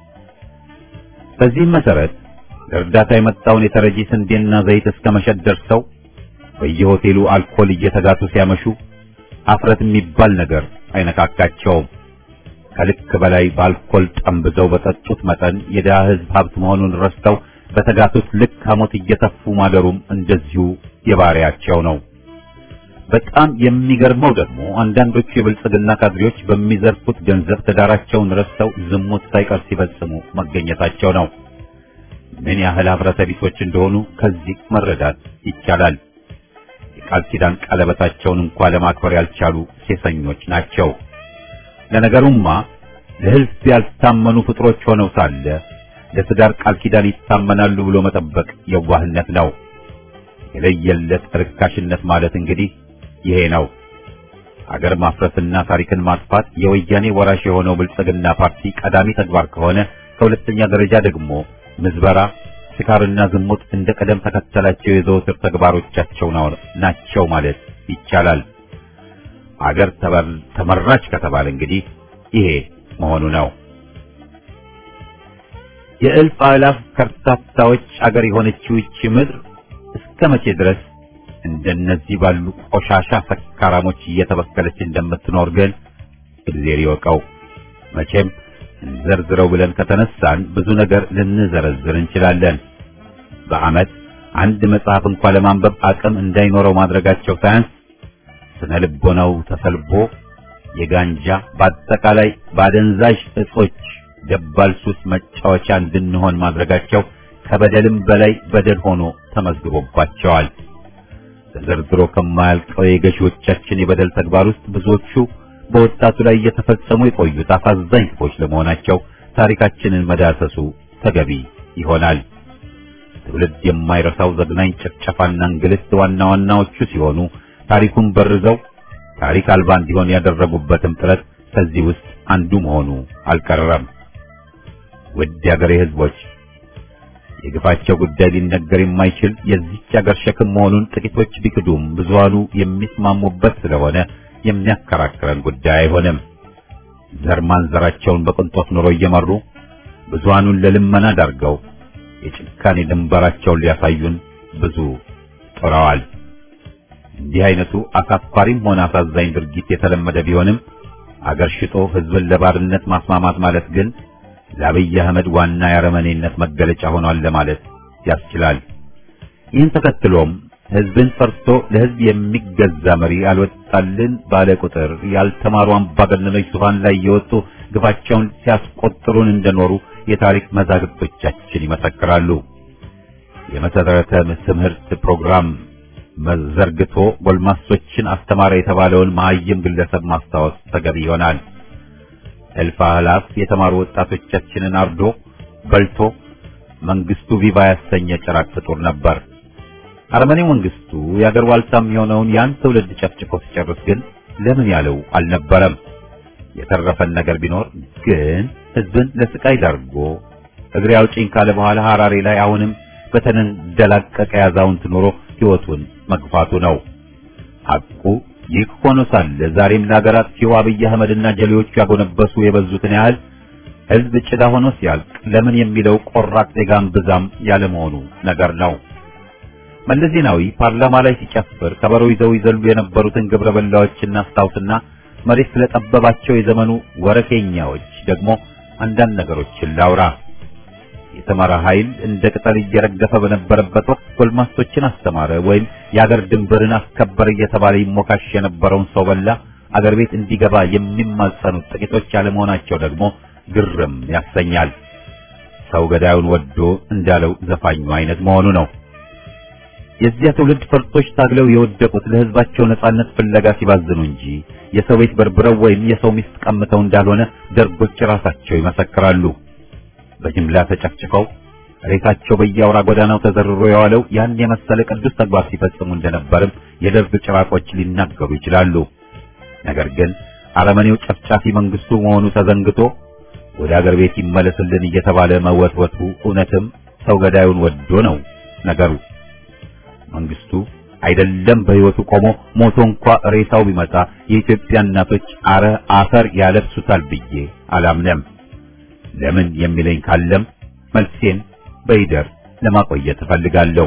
በዚህም መሰረት ለእርዳታ የመጣውን የተረጂ ስንዴና ዘይት እስከ መሸጥ ደርሰው በየሆቴሉ አልኮል እየተጋቱ ሲያመሹ አፍረት የሚባል ነገር አይነካካቸውም። ከልክ በላይ በአልኮል ጠምብዘው በጠጡት መጠን የድሃ ሕዝብ ሀብት መሆኑን ረስተው በተጋቱት ልክ ሐሞት እየተፉ ማደሩም እንደዚሁ የባሪያቸው ነው። በጣም የሚገርመው ደግሞ አንዳንዶቹ የብልጽግና ካድሬዎች በሚዘርፉት ገንዘብ ትዳራቸውን ረስተው ዝሙት ሳይቀር ሲፈጽሙ መገኘታቸው ነው። ምን ያህል ኅብረተ ቢሶች እንደሆኑ ከዚህ መረዳት ይቻላል። የቃል ኪዳን ቀለበታቸውን እንኳ ለማክበር ያልቻሉ ሴሰኞች ናቸው። ለነገሩማ ለሕዝብ ያልታመኑ ፍጥሮች ሆነው ሳለ ለትዳር ቃል ኪዳን ይታመናሉ ብሎ መጠበቅ የዋህነት ነው። የለየለት ርካሽነት ማለት እንግዲህ ይሄ ነው። አገር ማፍረስና ታሪክን ማጥፋት የወያኔ ወራሽ የሆነው ብልጽግና ፓርቲ ቀዳሚ ተግባር ከሆነ ከሁለተኛ ደረጃ ደግሞ ምዝበራ፣ ስካርና ዝሙት እንደ ቀደም ተከተላቸው የዘወትር ተግባሮቻቸው ናቸው ማለት ይቻላል። አገር ተመራች ከተባለ እንግዲህ ይሄ መሆኑ ነው። የእልፍ አእላፍ ከርታታዎች አገር የሆነችው ይህች ምድር እስከ መቼ ድረስ እንደነዚህ ባሉ ቆሻሻ ሰካራሞች እየተበከለች እንደምትኖር ግን እግዚአብሔር ይወቀው። መቼም እንዘርዝረው ብለን ከተነሳን ብዙ ነገር ልንዘረዝር እንችላለን። በዓመት አንድ መጽሐፍ እንኳን ለማንበብ አቅም እንዳይኖረው ማድረጋቸው ሳያንስ ስነ ልቦናው ተሰልቦ የጋንጃ በአጠቃላይ ባደንዛዥ እጾች ደባል ሱስ መጫወቻ እንድንሆን ማድረጋቸው ከበደልም በላይ በደል ሆኖ ተመዝግቦባቸዋል። ተዘርዝሮ ከማያልቀው የገዢዎቻችን የበደል ተግባር ውስጥ ብዙዎቹ በወጣቱ ላይ እየተፈጸሙ የቆዩት አሳዛኝ ክፎች ለመሆናቸው ታሪካችንን መዳሰሱ ተገቢ ይሆናል። ትውልድ የማይረሳው ዘግናኝ ጭፍጨፋና እንግልት ዋና ዋናዎቹ ሲሆኑ ታሪኩን በርዘው ታሪክ አልባ እንዲሆን ያደረጉበትም ጥረት ከዚህ ውስጥ አንዱ መሆኑ አልቀረም። ውድ የአገሬ ሕዝቦች የግፋቸው ጉዳይ ሊነገር የማይችል የዚች አገር ሸክም መሆኑን ጥቂቶች ቢክዱም ብዙሃኑ የሚስማሙበት ስለሆነ የሚያከራክረን ጉዳይ አይሆንም። ዘር ማንዘራቸውን በቅንጦት ኑሮ እየመሩ ብዙሃኑን ለልመና ዳርገው የጭካኔ ድንበራቸውን ሊያሳዩን ብዙ ጥረዋል። እንዲህ አይነቱ አሳፋሪም ሆነ አሳዛኝ ድርጊት የተለመደ ቢሆንም አገር ሽጦ ሕዝብን ለባርነት ማስማማት ማለት ግን ለአብይ አህመድ ዋና የአረመኔነት መገለጫ ሆኗል ለማለት ያስችላል። ይህን ተከትሎም ሕዝብን ፈርቶ ለሕዝብ የሚገዛ መሪ አልወጣልን ባለ ቁጥር ያልተማሩ አምባገነኖች ዙፋን ላይ የወጡ ግፋቸውን ሲያስቆጥሩን እንደኖሩ የታሪክ መዛግብቶቻችን ይመሰክራሉ። የመሰረተ ትምህርት ፕሮግራም መዘርግቶ ጎልማሶችን አስተማረ የተባለውን መሀይም ግለሰብ ማስታወስ ተገቢ ይሆናል። እልፍ አእላፍ የተማሩ ወጣቶቻችንን አርዶ በልቶ መንግስቱ ቪቫ ያሰኘ ጭራቅ ፍጡር ነበር። አረመኔው መንግስቱ የአገር ዋልታም የሆነውን ያን ትውልድ ጨፍጭፎ ሲጨርስ ግን ለምን ያለው አልነበረም። የተረፈን ነገር ቢኖር ግን ህዝብን ለስቃይ ዳርጎ እግሬ አውጪኝ ካለ በኋላ ሐራሬ ላይ አሁንም በተንደላቀቀ ያዛውንት ኑሮ ሕይወቱን መግፋቱ ነው። ሐቁ ይህ ሆኖ ሳለ ዛሬም ለሀገራት ሲው አብይ አህመድና ጀሌዎቹ ያጎነበሱ የበዙትን ያህል ህዝብ ጭዳ ሆኖ ሲያልቅ ለምን የሚለው ቆራጥ ዜጋም ብዛም ያለመሆኑ ነገር ነው። መለስ ዜናዊ ፓርላማ ላይ ሲጨፍር ከበሮ ይዘው ይዘሉ የነበሩትን ግብረ በላዎችና አስታውስና መሬት ስለጠበባቸው የዘመኑ ወረኬኛዎች ደግሞ አንዳንድ ነገሮችን ላውራ። የተማረ ኃይል እንደ ቅጠል እየረገፈ በነበረበት ወቅት ጎልማሶችን አስተማረ ወይም የአገር ድንበርን አስከበረ እየተባለ ይሞካሽ የነበረውን ሰው በላ አገር ቤት እንዲገባ የሚማጸኑት ጥቂቶች ያለመሆናቸው ደግሞ ግርም ያሰኛል። ሰው ገዳዩን ወዶ እንዳለው ዘፋኙ አይነት መሆኑ ነው። የዚያ ትውልድ ፈርጦች ታግለው የወደቁት ለህዝባቸው ነጻነት ፍለጋ ሲባዝኑ እንጂ የሰው ቤት በርብረው ወይም የሰው ሚስት ቀምተው እንዳልሆነ ደርጎች ራሳቸው ይመሰክራሉ። በጅምላ ተጨፍጭፈው ሬሳቸው በየአውራ ጎዳናው ተዘርሮ የዋለው ያን የመሰለ ቅዱስ ተግባር ሲፈጽሙ እንደነበርም የደርግ ጭራቆች ሊናገሩ ይችላሉ። ነገር ግን አረመኔው ጨፍጫፊ መንግስቱ መሆኑ ተዘንግቶ ወደ አገር ቤት ይመለስልን እየተባለ መወትወቱ እውነትም ሰው ገዳዩን ወዶ ነው ነገሩ። መንግስቱ አይደለም በህይወቱ ቆሞ ሞቶ እንኳ ሬሳው ቢመጣ የኢትዮጵያ እናቶች አረ አፈር ያለብሱታል ብዬ አላምነም። ለምን የሚለኝ ካለም መልሴን በይደር ለማቆየት እፈልጋለሁ።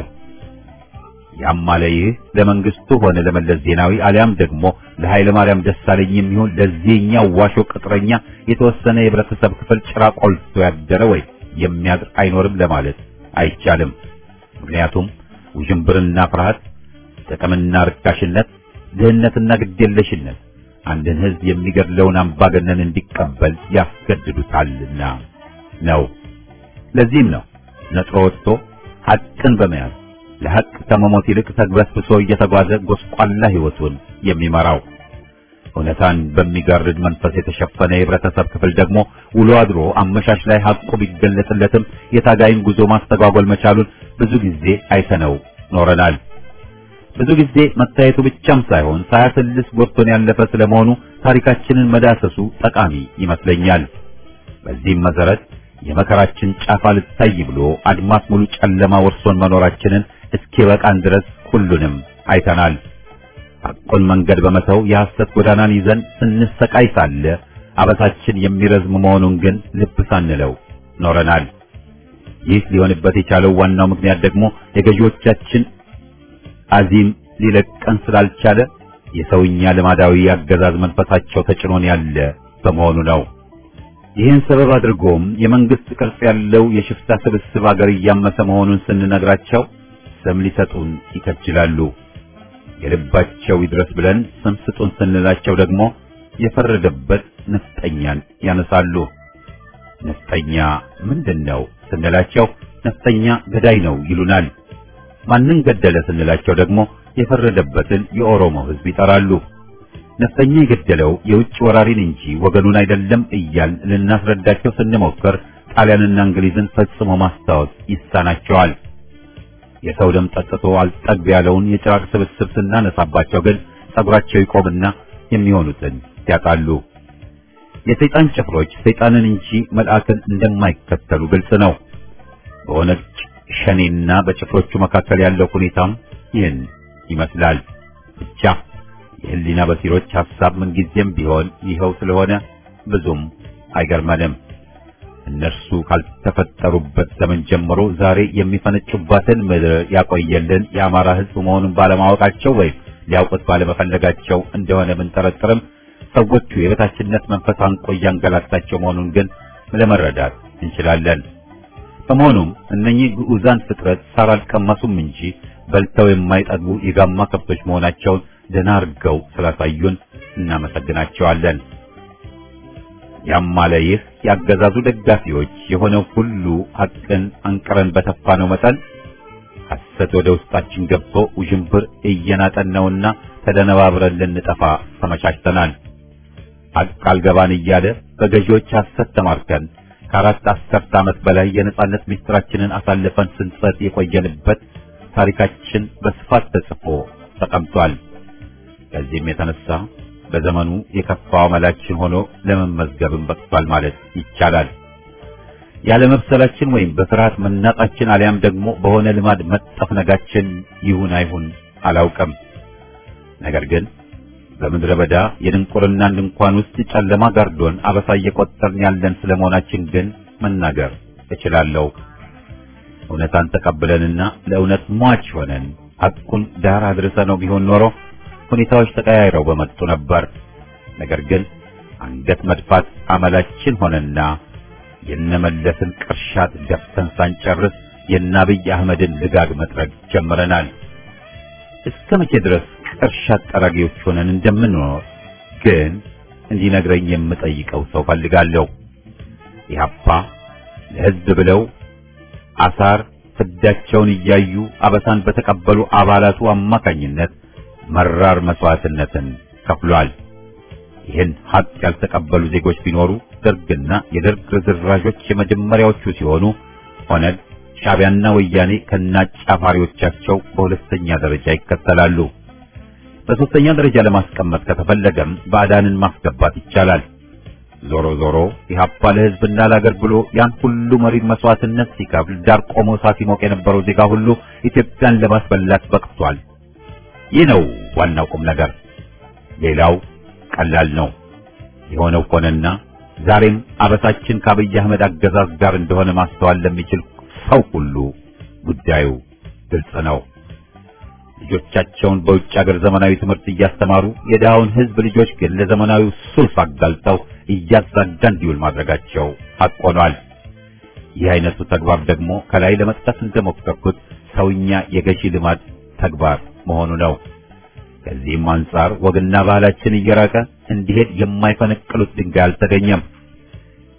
ያም አለ ይህ ለመንግስቱ ሆነ ለመለስ ዜናዊ አሊያም ደግሞ ለኃይለ ማርያም ደሳለኝ የሚሆን ለዚህኛው ዋሾ ቅጥረኛ የተወሰነ የህብረተሰብ ክፍል ጭራ ቆልቶ ያደረ ወይ የሚያድር አይኖርም ለማለት አይቻልም። ምክንያቱም ውዥንብርና ፍርሃት፣ ጥቅምና ርካሽነት፣ ድህነትና ግዴለሽነት አንድን ህዝብ የሚገድለውን አምባገነን እንዲቀበል ያስገድዱታልና ነው። ለዚህም ነው ነጥሮ ወጥቶ ሐቅን በመያዝ ለሐቅ ከመሞት ይልቅ ተግበስብሶ እየተጓዘ ጎስቋላ ሕይወቱን የሚመራው እውነታን በሚጋርድ መንፈስ የተሸፈነ የህብረተሰብ ክፍል ደግሞ ውሎ አድሮ አመሻሽ ላይ ሐቁ ቢገለጽለትም የታጋይን ጉዞ ማስተጓጎል መቻሉን ብዙ ጊዜ አይተነው ኖረናል። ብዙ ጊዜ መታየቱ ብቻም ሳይሆን ሳያሰልስ ጎርቶን ያለፈ ስለመሆኑ ታሪካችንን መዳሰሱ ጠቃሚ ይመስለኛል። በዚህም መሰረት የመከራችን ጫፍ አልታይ ብሎ አድማስ ሙሉ ጨለማ ወርሶን መኖራችንን እስኪበቃን ድረስ ሁሉንም አይተናል። ሐቁን መንገድ በመተው የሐሰት ጎዳናን ይዘን ስንሰቃይ ሳለ አበሳችን የሚረዝም መሆኑን ግን ልብ ሳንለው ኖረናል። ይህ ሊሆንበት የቻለው ዋናው ምክንያት ደግሞ የገዢዎቻችን አዚም ሊለቀን ስላልቻለ የሰውኛ ልማዳዊ አገዛዝ መንፈሳቸው ተጭኖን ያለ በመሆኑ ነው። ይህን ሰበብ አድርጎም የመንግስት ቅርጽ ያለው የሽፍታ ስብስብ አገር እያመሰ መሆኑን ስንነግራቸው ስም ሊሰጡን ይከጅላሉ። የልባቸው ይድረስ ብለን ስም ስጡን ስንላቸው ደግሞ የፈረደበት ነፍጠኛን ያነሳሉ። ነፍጠኛ ምንድን ነው ስንላቸው ነፍጠኛ ገዳይ ነው ይሉናል። ማንን ገደለ ስንላቸው ደግሞ የፈረደበትን የኦሮሞ ሕዝብ ይጠራሉ። ነፍጠኛ የገደለው የውጭ ወራሪን እንጂ ወገኑን አይደለም እያል ልናስረዳቸው ስንሞክር ጣሊያንና እንግሊዝን ፈጽሞ ማስታወስ ይሳናቸዋል። የሰው ደም ጠጥቶ አልጠግብ ያለውን የጭራቅ ስብስብ ስናነሳባቸው ግን ጸጉራቸው ይቆምና የሚሆኑትን ያጣሉ። የሰይጣን ጭፍሮች ሰይጣንን እንጂ መልአክን እንደማይከተሉ ግልጽ ነው። በኦነግ ሸኔና በጭፍሮቹ መካከል ያለው ሁኔታም ይህን ይመስላል። ብቻ የህሊና በሲሮች ሐሳብ ምንጊዜም ቢሆን ይኸው ስለሆነ ብዙም አይገርመንም። እነርሱ ካልተፈጠሩበት ዘመን ጀምሮ ዛሬ የሚፈነጩባትን ምድር ያቆየልን የአማራ ሕዝብ መሆኑን ባለማወቃቸው ወይም ሊያውቁት ባለመፈለጋቸው እንደሆነ ብንጠረጥርም ሰዎቹ የበታችነት መንፈስ አንቆ እያንገላታቸው መሆኑን ግን ለመረዳት እንችላለን። በመሆኑም እነኚህ ግዑዛን ፍጥረት ሳር አልቀመሱም እንጂ በልተው የማይጠግቡ የጋማ ከብቶች መሆናቸውን ደህና አድርገው ስላሳዩን እናመሰግናቸዋለን። ያም አለ ይህ ያገዛዙ ደጋፊዎች የሆነው ሁሉ ሐቅን አንቅረን በተፋነው መጠን ሐሰት ወደ ውስጣችን ገብቶ ውዥንብር እየናጠን ነውና ተደነባብረን ልንጠፋ ተመቻችተናል። ሐቅ አልገባን እያለ በገዢዎች ሐሰት ተማርከን ከአራት አስርት ዓመት በላይ የነጻነት ምስጢራችንን አሳልፈን ስንሰጥ የቆየንበት ታሪካችን በስፋት ተጽፎ ተቀምጧል። ከዚህም የተነሳ በዘመኑ የከፋው አመላችን ሆኖ ለመመዝገብም በቅቷል ማለት ይቻላል። ያለመብሰላችን ወይም በፍርሃት መናጣችን አሊያም ደግሞ በሆነ ልማድ መጠፍነጋችን ይሁን አይሁን አላውቅም። ነገር ግን በምድረ በዳ የድንቁርናን ድንኳን ውስጥ ጨለማ ጋርዶን አበሳ እየቆጠርን ያለን ስለመሆናችን ግን መናገር እችላለሁ። እውነታን ተቀብለንና ለእውነት ሟች ሆነን ሐቁን ዳር አድርሰነው ቢሆን ኖሮ ሁኔታዎች ተቀያይረው በመጡ ነበር። ነገር ግን አንገት መድፋት አመላችን ሆነና የነመለስን ቅርሻት ደፍተን ሳንጨርስ የአብይ አህመድን ልጋግ መጥረግ ጀምረናል። እስከ መቼ ድረስ ቅርሻት ጠራጊዎች ሆነን እንደምንኖር ግን እንዲነግረኝ የምጠይቀው ሰው ፈልጋለሁ። ኢህአፓ ለሕዝብ ብለው አሳር ፍዳቸውን እያዩ አበሳን በተቀበሉ አባላቱ አማካኝነት መራር መስዋዕትነትን ከፍሏል። ይህን ሀቅ ያልተቀበሉ ዜጎች ቢኖሩ ደርግና የደርግ ርዝራዦች የመጀመሪያዎቹ ሲሆኑ ኦነግ፣ ሻዕቢያና ወያኔ ከነአጫፋሪዎቻቸው በሁለተኛ ደረጃ ይከተላሉ። በሶስተኛ ደረጃ ለማስቀመጥ ከተፈለገም ባዕዳንን ማስገባት ይቻላል። ዞሮ ዞሮ ኢህአፓ ለሕዝብና ለአገር ብሎ ያን ሁሉ መሪር መስዋዕትነት ሲከፍል ዳር ቆሞ እሳት ሲሞቅ የነበረው ዜጋ ሁሉ ኢትዮጵያን ለማስበላት በቅቷል። ይህ ነው ዋናው ቁም ነገር። ሌላው ቀላል ነው። የሆነው ሆነና ዛሬም አበሳችን ከአብይ አህመድ አገዛዝ ጋር እንደሆነ ማስተዋል ለሚችል ሰው ሁሉ ጉዳዩ ግልጽ ነው። ልጆቻቸውን በውጭ ሀገር ዘመናዊ ትምህርት እያስተማሩ የድሃውን ሕዝብ ልጆች ግን ለዘመናዊው ሱስ አጋልጠው እያዛጋ እንዲውል ማድረጋቸው ሐቅ ሆኗል። ይህ አይነቱ ተግባር ደግሞ ከላይ ለመጥቀስ እንደሞከርኩት ሰውኛ የገዢ ልማድ ተግባር መሆኑ ነው። ከዚህም አንጻር ወግና ባህላችን እየራቀ እንዲሄድ የማይፈነቅሉት ድንጋይ አልተገኘም።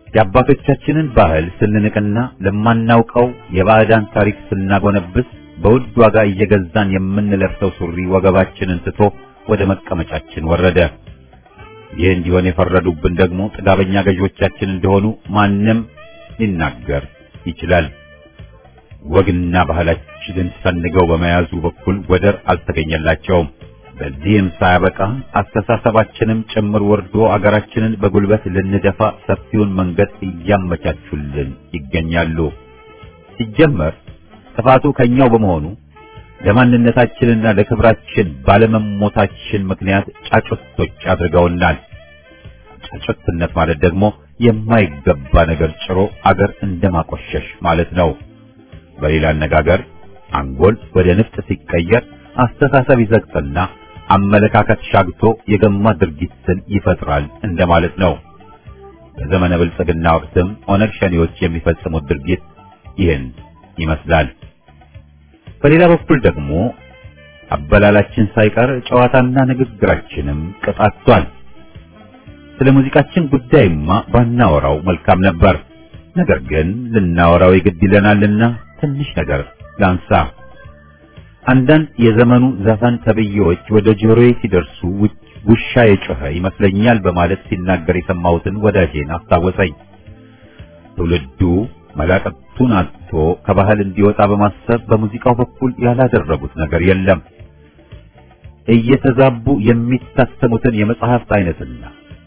የአባቶቻችንን ባህል ስንንቅና ለማናውቀው የባዕዳን ታሪክ ስናጎነብስ በውድ ዋጋ እየገዛን የምንለብሰው ሱሪ ወገባችንን ትቶ ወደ መቀመጫችን ወረደ። ይህ እንዲሆን የፈረዱብን ደግሞ ጥጋበኛ ገዢዎቻችን እንደሆኑ ማንም ሊናገር ይችላል። ወግና ባህላችንን ሰንገው በመያዙ በኩል ወደር አልተገኘላቸውም። በዚህም ሳያበቃ አስተሳሰባችንም ጭምር ወርዶ አገራችንን በጉልበት ልንደፋ ሰፊውን መንገድ እያመቻቹልን ይገኛሉ። ሲጀመር ጥፋቱ ከኛው በመሆኑ ለማንነታችንና ለክብራችን ባለመሞታችን ምክንያት ጫጩቶች አድርገውናል። ጫጩትነት ማለት ደግሞ የማይገባ ነገር ጭሮ አገር እንደማቆሸሽ ማለት ነው። በሌላ አነጋገር አንጎል ወደ ንፍጥ ሲቀየር አስተሳሰብ ይዘግጥና አመለካከት ሻግቶ የገማ ድርጊትን ይፈጥራል እንደማለት ነው። በዘመነ ብልጽግና ወቅትም ኦነግ ሸኔዎች የሚፈጽሙት ድርጊት ይህን ይመስላል። በሌላ በኩል ደግሞ አበላላችን ሳይቀር ጨዋታና ንግግራችንም ቀጣቷል። ስለ ሙዚቃችን ጉዳይማ ባናወራው መልካም ነበር። ነገር ግን ልናወራው ይግድ ይለናልና ትንሽ ነገር ላንሳ። አንዳንድ የዘመኑ ዘፈን ተብዬዎች ወደ ጆሮዬ ሲደርሱ ውሻ የጮኸ ይመስለኛል በማለት ሲናገር የሰማሁትን ወዳጄን አስታወሰኝ። ትውልዱ መላቀቱን አጥቶ ከባህል እንዲወጣ በማሰብ በሙዚቃው በኩል ያላደረጉት ነገር የለም። እየተዛቡ የሚታተሙትን የመጽሐፍት አይነትና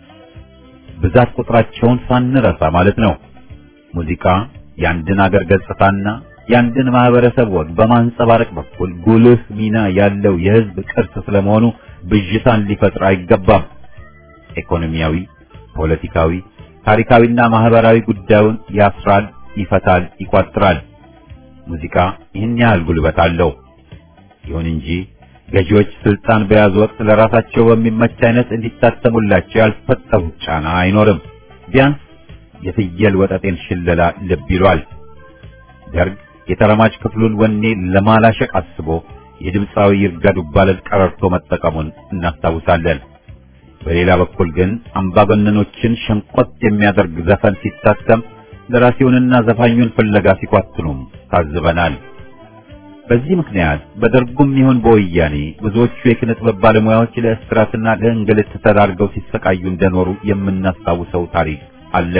ብዛት ቁጥራቸውን ሳንረሳ ማለት ነው። ሙዚቃ የአንድን አገር ገጽታና የአንድን ማህበረሰብ ወግ በማንጸባረቅ በኩል ጉልህ ሚና ያለው የሕዝብ ቅርስ ስለመሆኑ ብዥታን ሊፈጥር አይገባም። ኢኮኖሚያዊ፣ ፖለቲካዊ፣ ታሪካዊና ማህበራዊ ጉዳዩን ያስራል፣ ይፈታል፣ ይቋጥራል። ሙዚቃ ይህን ያህል ጉልበት አለው። ይሁን እንጂ ገዢዎች ስልጣን በያዙ ወቅት ለራሳቸው በሚመች አይነት እንዲታተሙላቸው ያልፈጠሩት ጫና አይኖርም። ቢያንስ የፍየል ወጠጤን ሽለላ ልብ ይሏል። ደርግ የተረማጅ ክፍሉን ወኔ ለማላሸቅ አስቦ የድምፃዊ ይርጋ ዱባለን ቀረርቶ መጠቀሙን እናስታውሳለን። በሌላ በኩል ግን አምባገነኖችን ሸንቆጥ የሚያደርግ ዘፈን ሲታተም ደራሲውንና ዘፋኙን ፍለጋ ሲኳትኑም ታዝበናል። በዚህ ምክንያት በደርጉም ይሁን በወያኔ ብዙዎቹ የኪነ ጥበብ ባለሙያዎች ለእስራትና ለእንግልት ተዳርገው ሲሰቃዩ እንደኖሩ የምናስታውሰው ታሪክ አለ።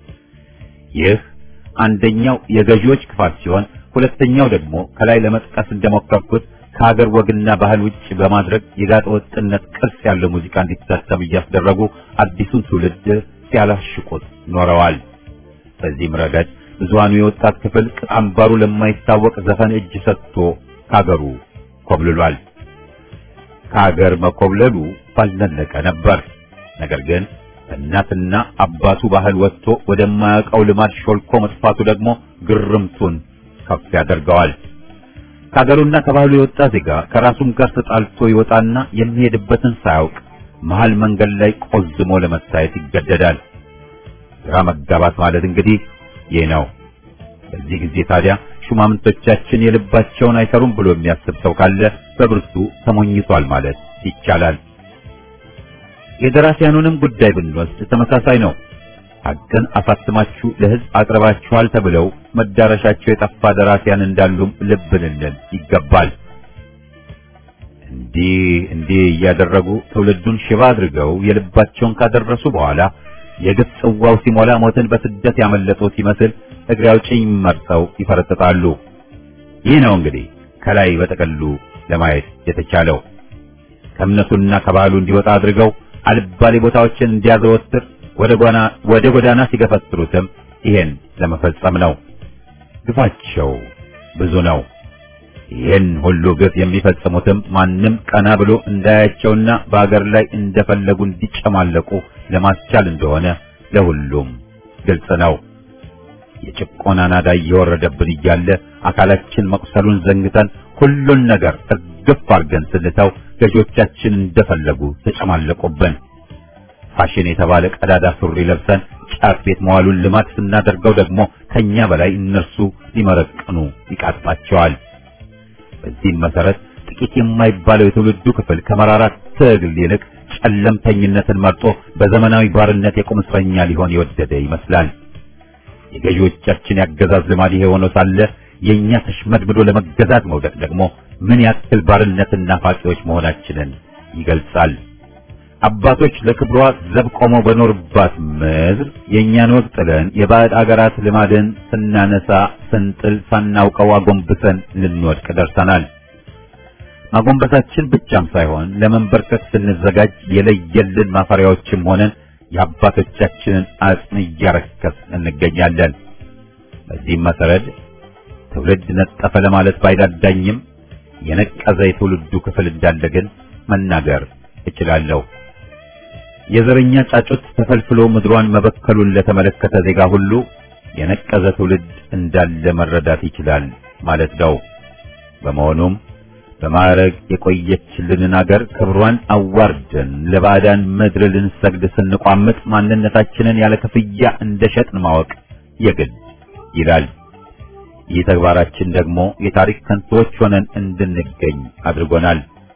ይህ አንደኛው የገዢዎች ክፋት ሲሆን፣ ሁለተኛው ደግሞ ከላይ ለመጥቀስ እንደሞከርኩት ከሀገር ወግና ባህል ውጭ በማድረግ የጋጠ ወጥነት ቅርስ ያለው ሙዚቃ እንዲታተም እያስደረጉ አዲሱን ትውልድ ሲያላሽቁት ኖረዋል። በዚህም ረገድ ብዙሃኑ የወጣት ክፍል ቅጥ አምባሩ ለማይታወቅ ዘፈን እጅ ሰጥቶ ከሀገሩ ኮብልሏል። ከሀገር መኮብለሉ ባልነለቀ ነበር። ነገር ግን እናትና አባቱ ባህል ወጥቶ ወደማያውቀው ልማድ ሾልኮ መጥፋቱ ደግሞ ግርምቱን ከፍ ያደርገዋል። ከሀገሩና ከባህሉ የወጣ ዜጋ ከራሱም ጋር ተጣልቶ ይወጣና የሚሄድበትን ሳያውቅ መሃል መንገድ ላይ ቆዝሞ ለመታየት ይገደዳል። ግራ መጋባት ማለት እንግዲህ ይህ ነው። በዚህ ጊዜ ታዲያ ሹማምንቶቻችን የልባቸውን አይሰሩም ብሎ የሚያስብ ሰው ካለ በብርቱ ተሞኝቷል ማለት ይቻላል። የደራሲያኑንም ጉዳይ ብንወስድ ተመሳሳይ ነው። ሐቅን አሳትማችሁ ለሕዝብ አቅርባችኋል ተብለው መዳረሻቸው የጠፋ ደራሲያን እንዳሉም ልብ ልንል ይገባል። እንዲህ እንዲህ እያደረጉ ትውልዱን ሽባ አድርገው የልባቸውን ካደረሱ በኋላ የግፍ ጽዋው ሲሞላ ሞትን በስደት ያመለጡ ሲመስል እግሬ አውጭኝ መርጠው ይፈረጥጣሉ። ይህ ነው እንግዲህ ከላይ በጠቅሉ ለማየት የተቻለው። ከእምነቱና ከባህሉ እንዲወጣ አድርገው አልባሌ ቦታዎችን እንዲያዘወትር ወደ ጎዳና ወደ ጎዳና ሲገፈትሩትም ይሄን ለመፈጸም ነው። ግፋቸው ብዙ ነው። ይህን ሁሉ ግፍ የሚፈጽሙትም ማንም ቀና ብሎ እንዳያቸውና በአገር ላይ እንደፈለጉ እንዲጨማለቁ ለማስቻል እንደሆነ ለሁሉም ግልጽ ነው። የጭቆና ናዳ እየወረደብን እያለ አካላችን መቁሰሉን ዘንግተን ሁሉን ነገር እርግፍ አድርገን ስንተው ገዢዎቻችን እንደፈለጉ ተጨማለቁብን። ፋሽን የተባለ ቀዳዳ ሱሪ ለብሰን ጫት ቤት መዋሉን ልማድ ስናደርገው ደግሞ ከኛ በላይ እነርሱ ሊመረቅኑ ይቃጥባቸዋል። በዚህም መሰረት ጥቂት የማይባለው የትውልዱ ክፍል ከመራራ ትግል ይልቅ ጨለምተኝነትን መርጦ በዘመናዊ ባርነት የቁም እስረኛ ሊሆን የወደደ ይመስላል። የገዢዎቻችን ያገዛዝ ልማድ ይሄ ሆኖ ሳለ የእኛ ተሽመድምዶ ለመገዛት መውደቅ ደግሞ ምን ያክል ባርነትና ፋቂዎች መሆናችንን ይገልጻል። አባቶች ለክብሯ ዘብ ቆመው በኖርባት ምድር የእኛን ወግ ጥለን የባዕድ አገራት ልማድን ስናነሳ ስንጥል ሳናውቀው አጎንብሰን ልንወድቅ ደርሰናል። ማጎንበሳችን ብቻም ሳይሆን ለመንበርከክ ስንዘጋጅ የለየልን ማፈሪያዎችም ሆነን የአባቶቻችንን አጽም እያረከስ እንገኛለን። በዚህም መሰረት ትውልድ ነጠፈ ለማለት ባይዳዳኝም የነቀዘ የትውልዱ ክፍል እንዳለ ግን መናገር እችላለሁ። የዘረኛ ጫጩት ተፈልፍሎ ምድሯን መበከሉን ለተመለከተ ዜጋ ሁሉ የነቀዘ ትውልድ እንዳለ መረዳት ይችላል ማለት ነው። በመሆኑም በማዕረግ የቆየችልንን አገር ክብሯን አዋርደን ለባዕዳን ምድር ልንሰግድ ስንቋምጥ ማንነታችንን ያለ ክፍያ እንደሸጥን ማወቅ የግድ ይላል። ይህ ተግባራችን ደግሞ የታሪክ ከንቶዎች ሆነን እንድንገኝ አድርጎናል።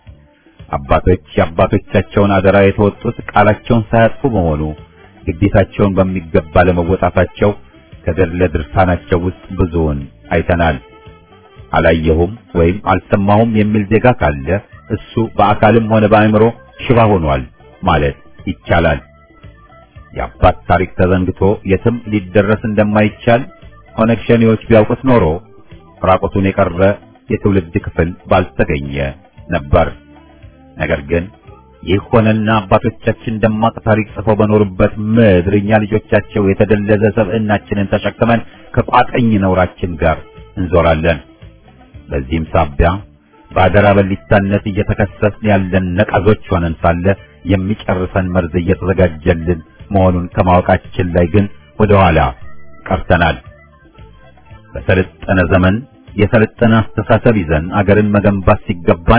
አባቶች የአባቶቻቸውን አደራ የተወጡት ቃላቸውን ሳያጥፉ በመሆኑ ግዴታቸውን በሚገባ ለመወጣታቸው ከገድለ ድርሳናቸው ውስጥ ብዙውን አይተናል። አላየሁም ወይም አልሰማሁም የሚል ዜጋ ካለ እሱ በአካልም ሆነ በአእምሮ ሽባ ሆኗል ማለት ይቻላል። የአባት ታሪክ ተዘንግቶ የትም ሊደረስ እንደማይቻል ኦነግ ሸኔዎች ቢያውቁት ኖሮ ራቁቱን የቀረ የትውልድ ክፍል ባልተገኘ ነበር። ነገር ግን ይህ ሆነና አባቶቻችን ደማቅ ታሪክ ጽፈው በኖሩበት ምድር እኛ ልጆቻቸው የተደለዘ ሰብዕናችንን ተሸክመን ከቋጠኝ ነውራችን ጋር እንዞራለን። በዚህም ሳቢያ በአደራ በሊታነት እየተከሰስን ያለን ነቀዞች ሆነን ሳለ የሚጨርሰን መርዝ እየተዘጋጀልን መሆኑን ከማወቃችን ላይ ግን ወደ ኋላ ቀርተናል። በሰለጠነ ዘመን የሰለጠነ አስተሳሰብ ይዘን አገርን መገንባት ሲገባን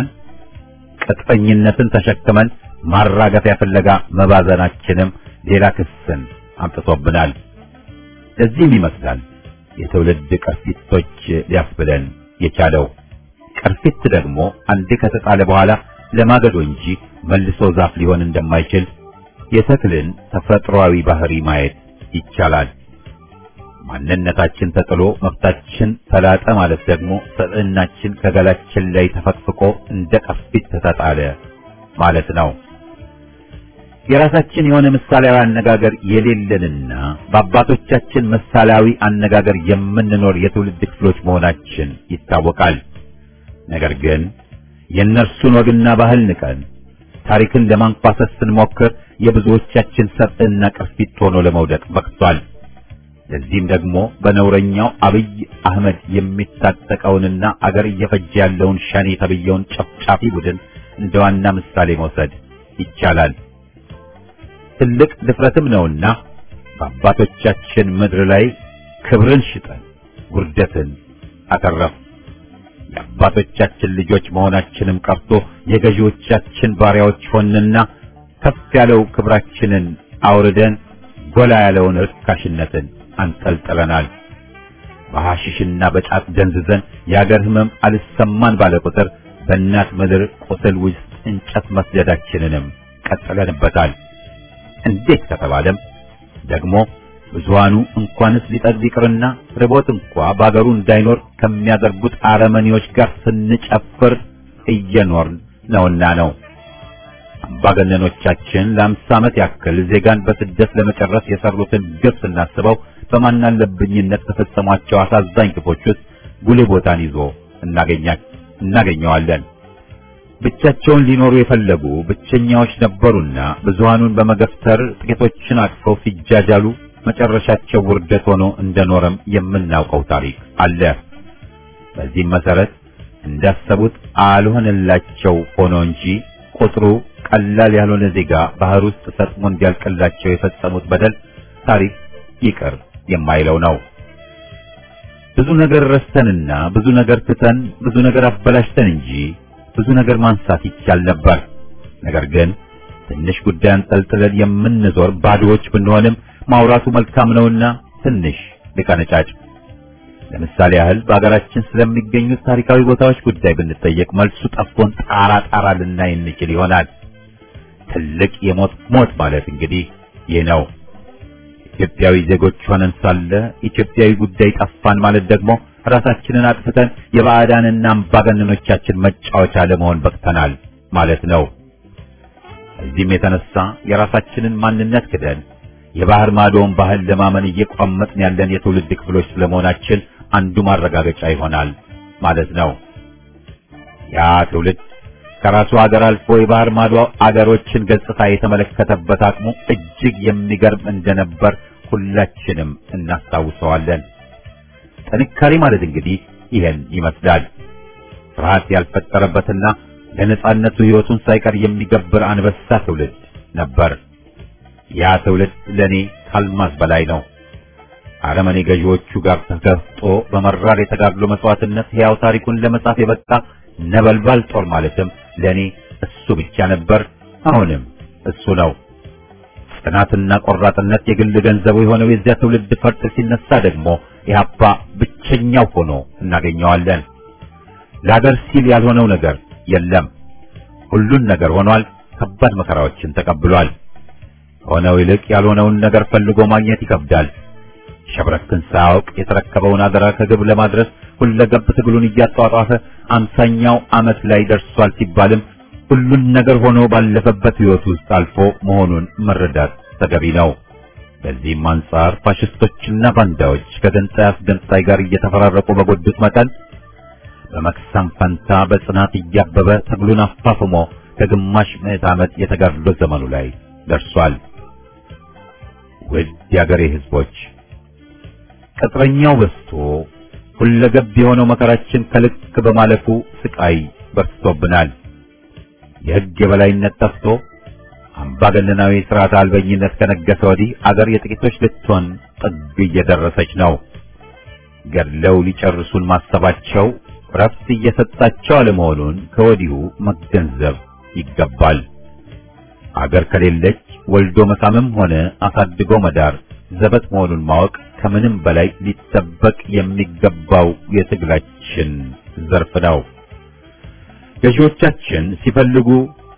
ቅጥፈኝነትን ተሸክመን ማራገፊያ ፍለጋ መባዘናችንም ሌላ ክስን አምጥቶብናል። ለዚህም ይመስላል የትውልድ ቅርፊቶች ሊያስብለን የቻለው። ቅርፊት ደግሞ አንዴ ከተጣለ በኋላ ለማገዶ እንጂ መልሶ ዛፍ ሊሆን እንደማይችል የተክልን ተፈጥሯዊ ባህሪ ማየት ይቻላል። ማንነታችን ተጥሎ መብታችን ተላጠ ማለት ደግሞ ሰብዕናችን ከገላችን ላይ ተፈቅፍቆ እንደ ቅርፊት ተጣለ ማለት ነው። የራሳችን የሆነ ምሳሌያዊ አነጋገር የሌለንና በአባቶቻችን ምሳሌያዊ አነጋገር የምንኖር የትውልድ ክፍሎች መሆናችን ይታወቃል። ነገር ግን የእነርሱን ወግና ባህል ንቀን ታሪክን ለማንኳሰስ ስንሞክር የብዙዎቻችን ሰብዕና ቅርፊት ሆኖ ለመውደቅ በቅቷል። ለዚህም ደግሞ በነውረኛው አብይ አህመድ የሚታጠቀውንና አገር እየፈጀ ያለውን ሸኔ ተብየውን ጨፍጫፊ ቡድን እንደ ዋና ምሳሌ መውሰድ ይቻላል። ትልቅ ድፍረትም ነውና በአባቶቻችን ምድር ላይ ክብርን ሽጠን ውርደትን አተረፍ። የአባቶቻችን ልጆች መሆናችንም ቀርቶ የገዢዎቻችን ባሪያዎች ሆንና ከፍ ያለው ክብራችንን አውርደን ጎላ ያለውን ርካሽነትን አንጠልጥለናል። በሐሽሽና በጫት ደንዝዘን የአገር ሕመም አልሰማን ባለ ቁጥር በእናት ምድር ቁስል ውስጥ እንጨት መስደዳችንንም ቀጥለንበታል። እንዴት ከተባለም ደግሞ ብዙሃኑ እንኳንስ ሊጠግብ ይቅርና ርቦት እንኳ በአገሩ እንዳይኖር ከሚያደርጉት አረመኔዎች ጋር ስንጨፍር እየኖርን ነውና ነው። አምባገነኖቻችን ለአምሳ ዓመት ያክል ዜጋን በስደት ለመጨረስ የሰሩትን ግፍ ስናስበው በማናለብኝነት ከፈጸሟቸው አሳዛኝ ግፎች ውስጥ ጉልህ ቦታን ይዞ እናገኘዋለን። ብቻቸውን ሊኖሩ የፈለጉ ብቸኛዎች ነበሩና ብዙሃኑን በመገፍተር ጥቂቶችን አቅፈው ሲጃጃሉ መጨረሻቸው ውርደት ሆኖ እንደኖረም የምናውቀው ታሪክ አለ። በዚህም መሰረት እንዳሰቡት አልሆነላቸው ሆኖ እንጂ ቁጥሩ ቀላል ያልሆነ ዜጋ ባህር ውስጥ ሰጥሞ እንዲያልቅላቸው የፈጸሙት በደል ታሪክ ይቅር የማይለው ነው። ብዙ ነገር ረስተንና ብዙ ነገር ትተን ብዙ ነገር አበላሽተን እንጂ ብዙ ነገር ማንሳት ይቻል ነበር። ነገር ግን ትንሽ ጉዳይ አንጠልጥለን የምንዞር ባዶዎች ብንሆንም ማውራቱ መልካም ነውና ትንሽ ልቀነጫጭ። ለምሳሌ ያህል በአገራችን ስለሚገኙት ታሪካዊ ቦታዎች ጉዳይ ብንጠየቅ መልሱ ጠፍቶን ጣራ ጣራ ልናይ እንችል ይሆናል። ትልቅ የሞት ሞት ማለት እንግዲህ ይህ ነው። ኢትዮጵያዊ ዜጎች ሆነን ሳለ ኢትዮጵያዊ ጉዳይ ጠፋን ማለት ደግሞ ራሳችንን አጥፍተን የባዕዳንና አምባገነኖቻችን መጫወቻ ለመሆን በቅተናል ማለት ነው። እዚህም የተነሳ የራሳችንን ማንነት ክደን የባህር ማዶውን ባህል ለማመን እየቋመጥን ያለን የትውልድ ክፍሎች ስለመሆናችን አንዱ ማረጋገጫ ይሆናል ማለት ነው። ያ ትውልድ ከራሱ ሀገር አልፎ የባህር ማዶ አገሮችን ገጽታ የተመለከተበት አቅሙ እጅግ የሚገርም እንደነበር ሁላችንም እናስታውሰዋለን። ጥንካሬ ማለት እንግዲህ ይሄን ይመስላል። ፍርሃት ያልፈጠረበትና ለነጻነቱ ሕይወቱን ሳይቀር የሚገብር አንበሳ ትውልድ ነበር። ያ ትውልድ ለኔ ካልማዝ በላይ ነው። አረመኔ ገዢዎቹ ጋር ተጋፍጦ በመራር የተጋድሎ መስዋዕትነት ሕያው ታሪኩን ለመጻፍ የበቃ ነበልባል ጦር ማለትም ለኔ እሱ ብቻ ነበር። አሁንም እሱ ነው። ጽናትና ቆራጥነት የግል ገንዘቡ የሆነው የዚያ ትውልድ ፈርጥ ሲነሳ ደግሞ ኢህአፓ ብቸኛው ሆኖ እናገኘዋለን። ለአገር ሲል ያልሆነው ነገር የለም። ሁሉን ነገር ሆኗል። ከባድ መከራዎችን ተቀብሏል። ከሆነው ይልቅ ያልሆነውን ነገር ፈልጎ ማግኘት ይከብዳል። ሸብረክን ሳያውቅ የተረከበውን አደራ ከግብ ለማድረስ ሁለገብ ትግሉን እያጧጧፈ አምሳኛው ዓመት ላይ ደርሷል ሲባልም ሁሉን ነገር ሆኖ ባለፈበት ሕይወት ውስጥ አልፎ መሆኑን መረዳት ተገቢ ነው። በዚህም አንጻር ፋሽስቶችና ባንዳዎች ከገንጣይ አስገንጣይ ጋር እየተፈራረቁ በጎዱት መጠን በመክሰም ፈንታ በጽናት እያበበ ትግሉን አፋፍሞ ከግማሽ ምዕት ዓመት የተጋድሎ ዘመኑ ላይ ደርሷል። ውድ የአገሬ ሕዝቦች ቅጥረኛው በዝቶ ሁለገብ የሆነው መከራችን ከልክ በማለፉ ስቃይ በርትቶብናል። የሕግ የበላይነት ጠፍቶ አምባገነናዊ ሥርዓት አልበኝነት ከነገሰ ወዲህ አገር የጥቂቶች ልትሆን ጥግ እየደረሰች ነው። ገድለው ሊጨርሱን ማሰባቸው ረፍት እየሰጣቸው አለመሆኑን ከወዲሁ መገንዘብ ይገባል። አገር ከሌለች ወልዶ መሳምም ሆነ አሳድጎ መዳር ዘበት መሆኑን ማወቅ ከምንም በላይ ሊጠበቅ የሚገባው የትግላችን ዘርፍ ነው። ገዢዎቻችን ሲፈልጉ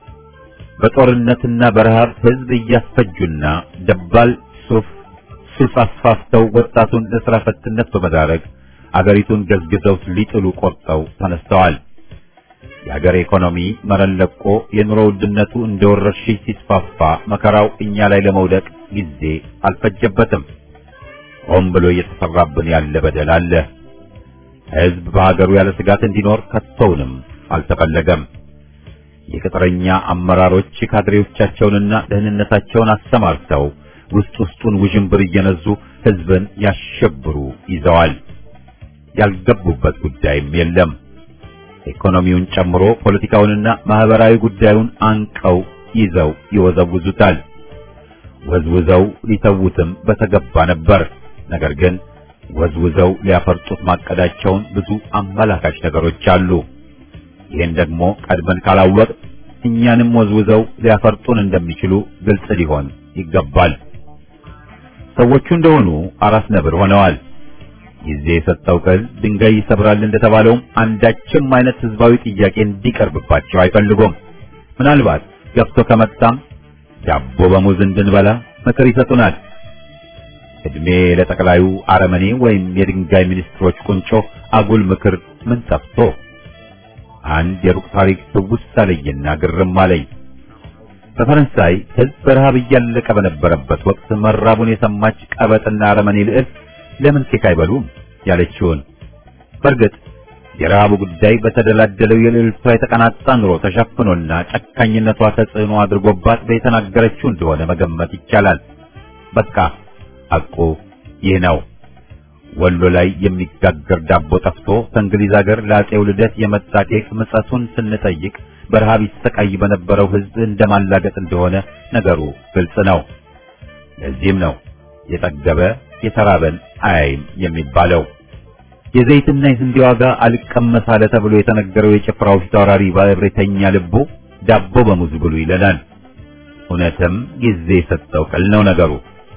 በጦርነትና በረሃብ ሕዝብ እያስፈጁና ደባል ሱፍ ሱስ አስፋፍተው ወጣቱን ለሥራ ፈትነት በመዳረግ አገሪቱን ገዝግዘው ሊጥሉ ቆርጠው ተነስተዋል። የአገር ኢኮኖሚ መረን ለቆ የኑሮ ውድነቱ እንደ ወረርሽኝ ሲስፋፋ መከራው እኛ ላይ ለመውደቅ ጊዜ አልፈጀበትም። ሆን ብሎ እየተሰራብን ያለ በደል አለ። ሕዝብ በሀገሩ ያለ ስጋት እንዲኖር ከቶውንም አልተፈለገም። የቅጥረኛ አመራሮች ካድሬዎቻቸውንና ደህንነታቸውን አሰማርተው ውስጥ ውስጡን ውዥንብር እየነዙ ሕዝብን ያሸብሩ ይዘዋል። ያልገቡበት ጉዳይም የለም። ኢኮኖሚውን ጨምሮ ፖለቲካውንና ማህበራዊ ጉዳዩን አንቀው ይዘው ይወዘውዙታል። ወዝውዘው ሊተዉትም በተገባ ነበር። ነገር ግን ወዝውዘው ሊያፈርጡት ማቀዳቸውን ብዙ አመላካች ነገሮች አሉ። ይህን ደግሞ ቀድመን ካላወቅ እኛንም ወዝውዘው ሊያፈርጡን እንደሚችሉ ግልጽ ሊሆን ይገባል። ሰዎቹ እንደሆኑ አራስ ነብር ሆነዋል። ጊዜ የሰጠው ቅል ድንጋይ ይሰብራል እንደተባለውም አንዳችም አይነት ህዝባዊ ጥያቄ እንዲቀርብባቸው አይፈልጉም። ምናልባት ገብቶ ከመጣም ዳቦ በሙዝ እንድንበላ ምክር ይሰጡናል። እድሜ ለጠቅላዩ አረመኔ ወይም የድንጋይ ሚኒስትሮች ቁንጮ አጉል ምክር ምን ጠፍቶ አንድ የሩቅ ታሪክ ትውስ አለኝና ግርም አለኝ። በፈረንሳይ ህዝብ በረሃብ እያለቀ በነበረበት ወቅት መራቡን የሰማች ቀበጥና አረመኔ ልዕልት ለምን ኬክ አይበሉም ያለችውን። በእርግጥ የረሃቡ ጉዳይ በተደላደለው የልዕልቷ የተቀናጣ ኑሮ ተሸፍኖና ጨካኝነቷ ተጽዕኖ አድርጎባት በተናገረችው እንደሆነ መገመት ይቻላል። በቃ ሐቁ ይህ ነው። ወሎ ላይ የሚጋገር ዳቦ ጠፍቶ ከእንግሊዝ ሀገር ለአፄው ልደት የመጣ ኬክ ምጸቱን ስንጠይቅ በረሃብ ይሰቃይ በነበረው ህዝብ እንደማላገጥ እንደሆነ ነገሩ ግልጽ ነው። ለዚህም ነው የጠገበ የተራበን አያይም የሚባለው። የዘይትና የስንዴ ዋጋ አልቀመስ አለ ተብሎ የተነገረው የጭፍራው ፊታውራሪ ባለብሬተኛ ልቡ ዳቦ በሙዝ ብሉ ይለናል። እውነትም ጊዜ የሰጠው ቅል ነው ነገሩ።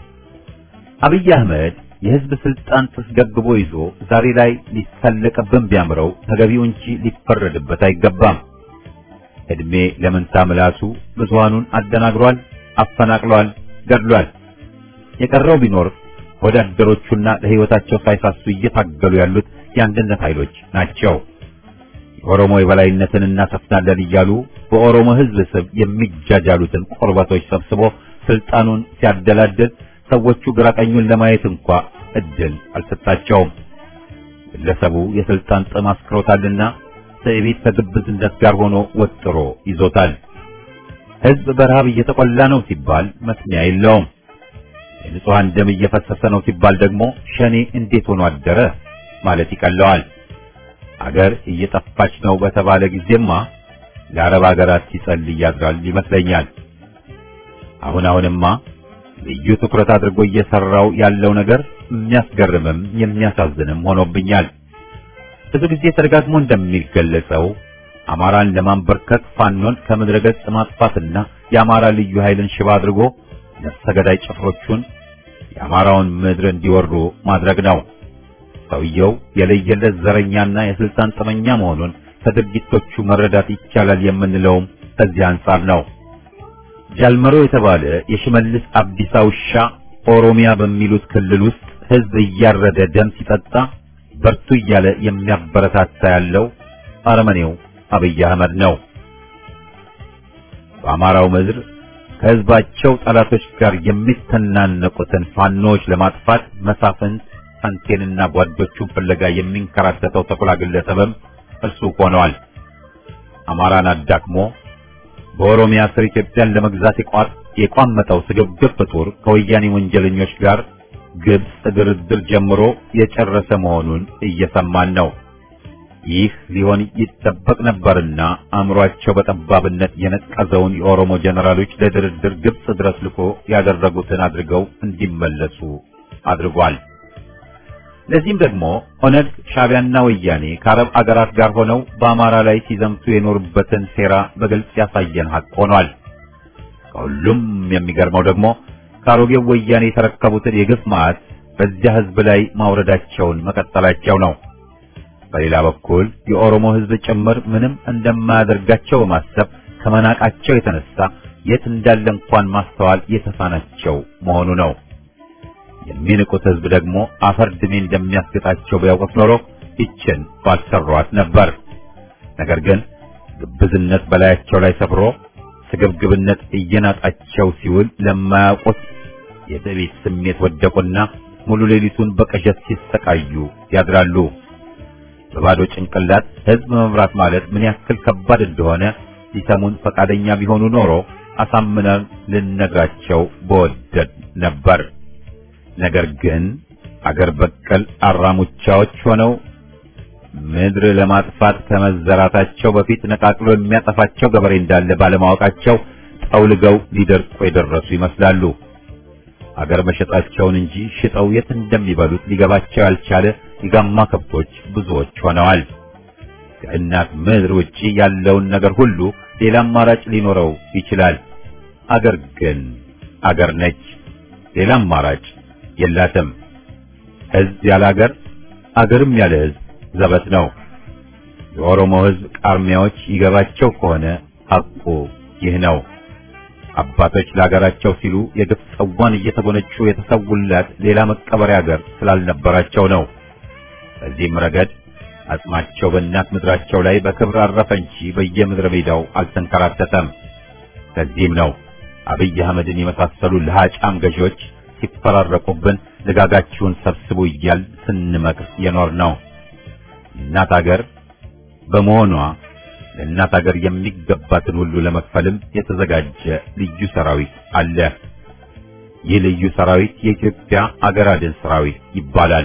አብይ አህመድ የህዝብ ስልጣን ተስገብግቦ ይዞ ዛሬ ላይ ሊሳለቅብን ቢያምረው ተገቢው እንጂ ሊፈረድበት አይገባም። እድሜ ለመንታ ምላሱ ብዙሃኑን አደናግሯል፣ አፈናቅሏል፣ ገድሏል። የቀረው ቢኖር ወዳደሮቹና ለሕይወታቸው ሳይሳሱ እየታገሉ ያሉት የአንድነት ኃይሎች ናቸው። የኦሮሞ የበላይነትን እናሰፍናለን እያሉ በኦሮሞ ሕዝብ ስም የሚጃጃሉትን ቆርበቶች ሰብስቦ ስልጣኑን ሲያደላድል ሰዎቹ ግራቀኙን ለማየት እንኳ እድል አልሰጣቸውም። ግለሰቡ የስልጣን ጥም አስክሮታልና ትዕቢት ከግብዝነት ጋር ሆኖ ወጥሮ ይዞታል። ሕዝብ በረሃብ እየተቆላ ነው ሲባል መስሚያ የለውም። የንጹሐን ደም እየፈሰሰ ነው ሲባል ደግሞ ሸኔ እንዴት ሆኖ አደረ ማለት ይቀለዋል። አገር እየጠፋች ነው በተባለ ጊዜማ ለአረብ አገራት ሲጸልይ ያድራል ይመስለኛል። አሁን አሁንማ ልዩ ትኩረት አድርጎ እየሰራው ያለው ነገር የሚያስገርምም የሚያሳዝንም ሆኖብኛል። ብዙ ጊዜ ተደጋግሞ እንደሚገለጸው አማራን ለማንበርከክ ፋኖን ከምድረ ገጽ ማጥፋትና የአማራ ልዩ ኃይልን ሽባ አድርጎ ነፍሰ ገዳይ ጭፍሮቹን የአማራውን ምድር እንዲወሩ ማድረግ ነው። ሰውየው የለየለት ዘረኛና የስልጣን ጥመኛ መሆኑን ከድርጊቶቹ መረዳት ይቻላል የምንለውም ከዚህ አንጻር ነው። ጃልመሮ የተባለ የሽመልስ አብዲሳ ውሻ ኦሮሚያ በሚሉት ክልል ውስጥ ሕዝብ እያረደ ደም ሲጠጣ በርቱ እያለ የሚያበረታታ ያለው አረመኔው አብይ አህመድ ነው። በአማራው ምድር ከሕዝባቸው ጠላቶች ጋር የሚተናነቁትን ፋኖዎች ለማጥፋት መሳፍንት ሳንቴንና ጓዶቹን ፍለጋ የሚንከራተተው ተኩላ ግለሰብም እርሱ ሆነዋል። አማራን አዳክሞ በኦሮሚያ ስር ኢትዮጵያን ለመግዛት የቋመጠው ስግብግብ ፍጡር ከወያኔ ወንጀለኞች ጋር ግብጽ ድርድር ጀምሮ የጨረሰ መሆኑን እየሰማን ነው። ይህ ሊሆን ይጠበቅ ነበርና አእምሯቸው በጠባብነት የነቀዘውን የኦሮሞ ጀነራሎች ለድርድር ግብጽ ድረስ ልኮ ያደረጉትን አድርገው እንዲመለሱ አድርጓል። ለዚህም ደግሞ ኦነግ፣ ሻዕቢያና ወያኔ ከአረብ አገራት ጋር ሆነው በአማራ ላይ ሲዘምቱ የኖሩበትን ሴራ በግልጽ ያሳየን ሀቅ ሆኗል። ከሁሉም የሚገርመው ደግሞ ከአሮጌው ወያኔ የተረከቡትን የግፍ መዓት በዚያ ሕዝብ ላይ ማውረዳቸውን መቀጠላቸው ነው። በሌላ በኩል የኦሮሞ ሕዝብ ጭምር ምንም እንደማያደርጋቸው በማሰብ ከመናቃቸው የተነሳ የት እንዳለ እንኳን ማስተዋል የተሳናቸው መሆኑ ነው። የሚንቁት ሕዝብ ደግሞ አፈር ድሜ እንደሚያስገጣቸው ቢያውቁት ኖሮ ይችን ባልሰሯት ነበር። ነገር ግን ግብዝነት በላያቸው ላይ ሰፍሮ ስግብግብነት እየናጣቸው ሲውል ለማያውቁት የትዕቢት ስሜት ወደቁና ሙሉ ሌሊቱን በቅዠት ሲሰቃዩ ያድራሉ። በባዶ ጭንቅላት ሕዝብ መምራት ማለት ምን ያክል ከባድ እንደሆነ ሊሰሙን ፈቃደኛ ቢሆኑ ኖሮ አሳምነን ልነግራቸው በወደድ ነበር። ነገር ግን አገር በቀል አራሙቻዎች ሆነው ምድር ለማጥፋት ከመዘራታቸው በፊት ነቃቅሎ የሚያጠፋቸው ገበሬ እንዳለ ባለማወቃቸው ጠውልገው ሊደርቁ የደረሱ ይመስላሉ። አገር መሸጣቸውን እንጂ ሽጠው የት እንደሚበሉት ሊገባቸው ያልቻለ የጋማ ከብቶች ብዙዎች ሆነዋል። ከእናት ምድር ውጪ ያለውን ነገር ሁሉ ሌላ አማራጭ ሊኖረው ይችላል። አገር ግን አገር ነች። ሌላ አማራጭ የላትም። ሕዝብ ያለ አገር፣ አገርም ያለ ሕዝብ ዘበት ነው። የኦሮሞ ሕዝብ ቃርሚያዎች ይገባቸው ከሆነ ሐቁ ይህ ነው። አባቶች ለአገራቸው ሲሉ የግፍ ጽዋን እየተጎነጩ የተሰውላት ሌላ መቀበሪያ አገር ስላልነበራቸው ነው። በዚህም ረገድ አጽማቸው በእናት ምድራቸው ላይ በክብር አረፈ እንጂ በየምድረ ሜዳው አልተንከራተተም። ለዚህም ነው አብይ አህመድን የመሳሰሉ ለሃጫም ገዢዎች ሲፈራረቁብን ልጋጋችሁን ሰብስቡ እያል ስንመክር የኖር ነው። እናት አገር በመሆኗ ለእናት አገር የሚገባትን ሁሉ ለመክፈልም የተዘጋጀ ልዩ ሰራዊት አለ። ይህ ልዩ ሰራዊት የኢትዮጵያ አገር አድን ሰራዊት ይባላል።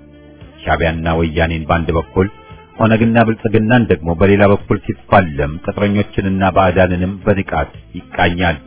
ሻዕቢያና ወያኔን በአንድ በኩል ኦነግና ብልጽግናን ደግሞ በሌላ በኩል ሲፋለም ቅጥረኞችንና ባዕዳንንም በንቃት ይቃኛል።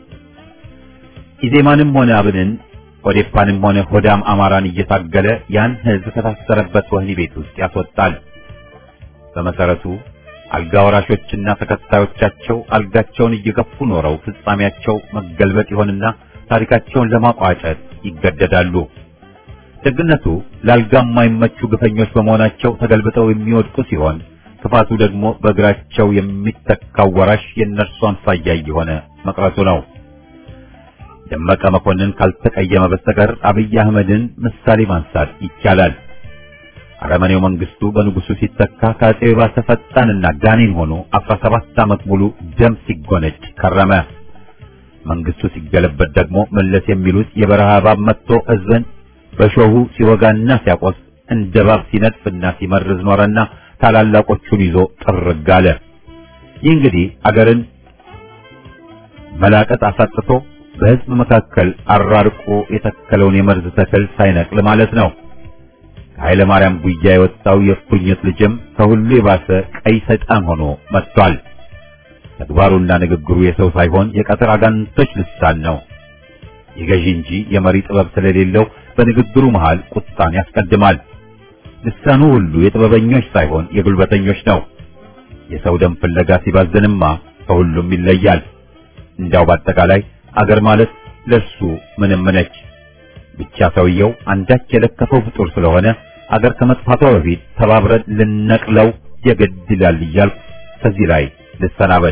ኢዜማንም ሆነ አብንን ኦዴፓንም ሆነ ሆዳም አማራን እየታገለ ያን ሕዝብ ከታሰረበት ወህኒ ቤት ውስጥ ያስወጣል። በመሰረቱ አልጋ ወራሾችና ተከታዮቻቸው አልጋቸውን እየገፉ ኖረው ፍጻሜያቸው መገልበጥ ይሆንና ታሪካቸውን ለማቋጨት ይገደዳሉ። ደግነቱ ለአልጋ የማይመቹ ግፈኞች በመሆናቸው ተገልብጠው የሚወድቁ ሲሆን ክፋቱ ደግሞ በእግራቸው የሚተካው ወራሽ የእነርሱ አምሳያ እየሆነ መቅረቱ ነው። ደመቀ መኮንን ካልተቀየመ በስተቀር አብይ አህመድን ምሳሌ ማንሳት ይቻላል። አረመኔው መንግስቱ በንጉሱ ሲተካ ከአጼ ባሰ ፈጣንና ጋኔን ሆኖ 17 ዓመት ሙሉ ደም ሲጎነጭ ከረመ። መንግስቱ ሲገለበት ደግሞ መለስ የሚሉት የበረሃ እባብ መጥቶ ህዝብን በሾሁ ሲወጋና ሲያቆስ እንደ እባብ ሲነድፍና ሲመርዝ ኖረና ታላላቆቹን ይዞ ጥርግ አለ። ይህ እንግዲህ አገርን መላቀጥ አሳጥቶ በህዝብ መካከል አራርቆ የተከለውን የመርዝ ተክል ሳይነቅል ማለት ነው። ከኃይለ ማርያም ጉያ የወጣው የእፉኝት ልጅም ከሁሉ የባሰ ቀይ ሰይጣን ሆኖ መጥቷል። ተግባሩና ንግግሩ የሰው ሳይሆን የቀትር አጋንንቶች ልሳን ነው። የገዢ እንጂ የመሪ ጥበብ ስለሌለው በንግግሩ መሃል ቁጣን ያስቀድማል። ልሳኑ ሁሉ የጥበበኞች ሳይሆን የጉልበተኞች ነው። የሰው ደም ፍለጋ ሲባዝንማ ከሁሉም ይለያል። እንዳው በአጠቃላይ አገር ማለት ለሱ ምንም ነች። ብቻ ሰውየው አንዳች የለከፈው ፍጡር ስለሆነ አገር ከመጥፋቷ በፊት ተባብረን ልነቅለው የግድ ይላል እያልኩ ከዚህ ላይ ልሰናበት።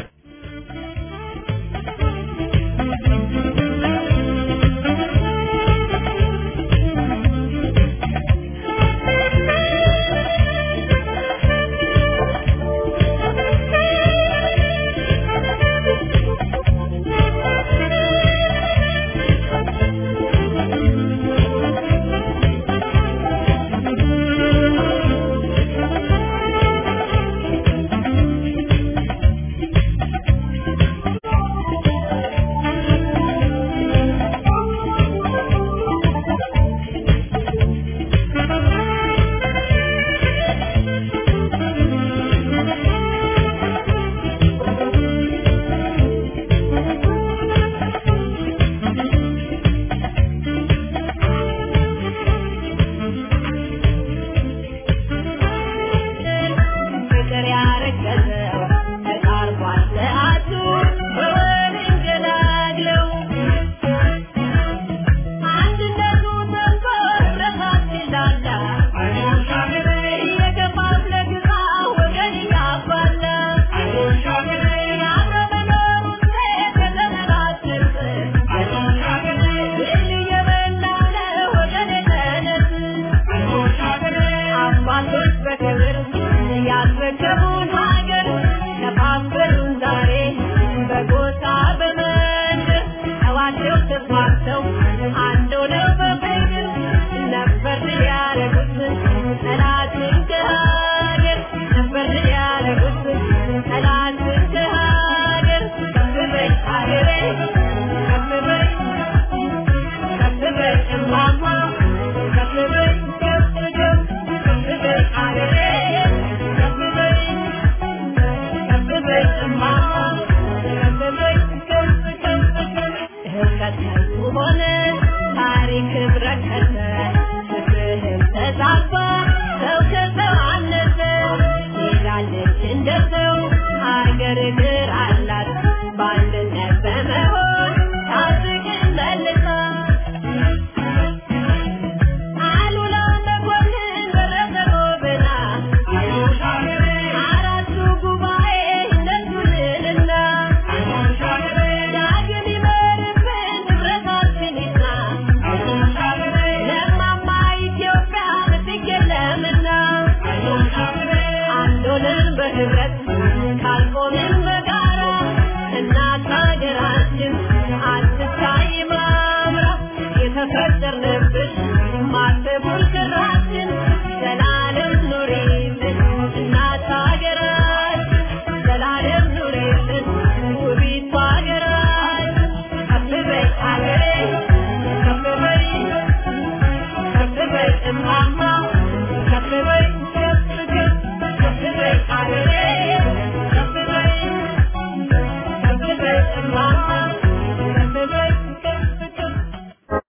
Mama.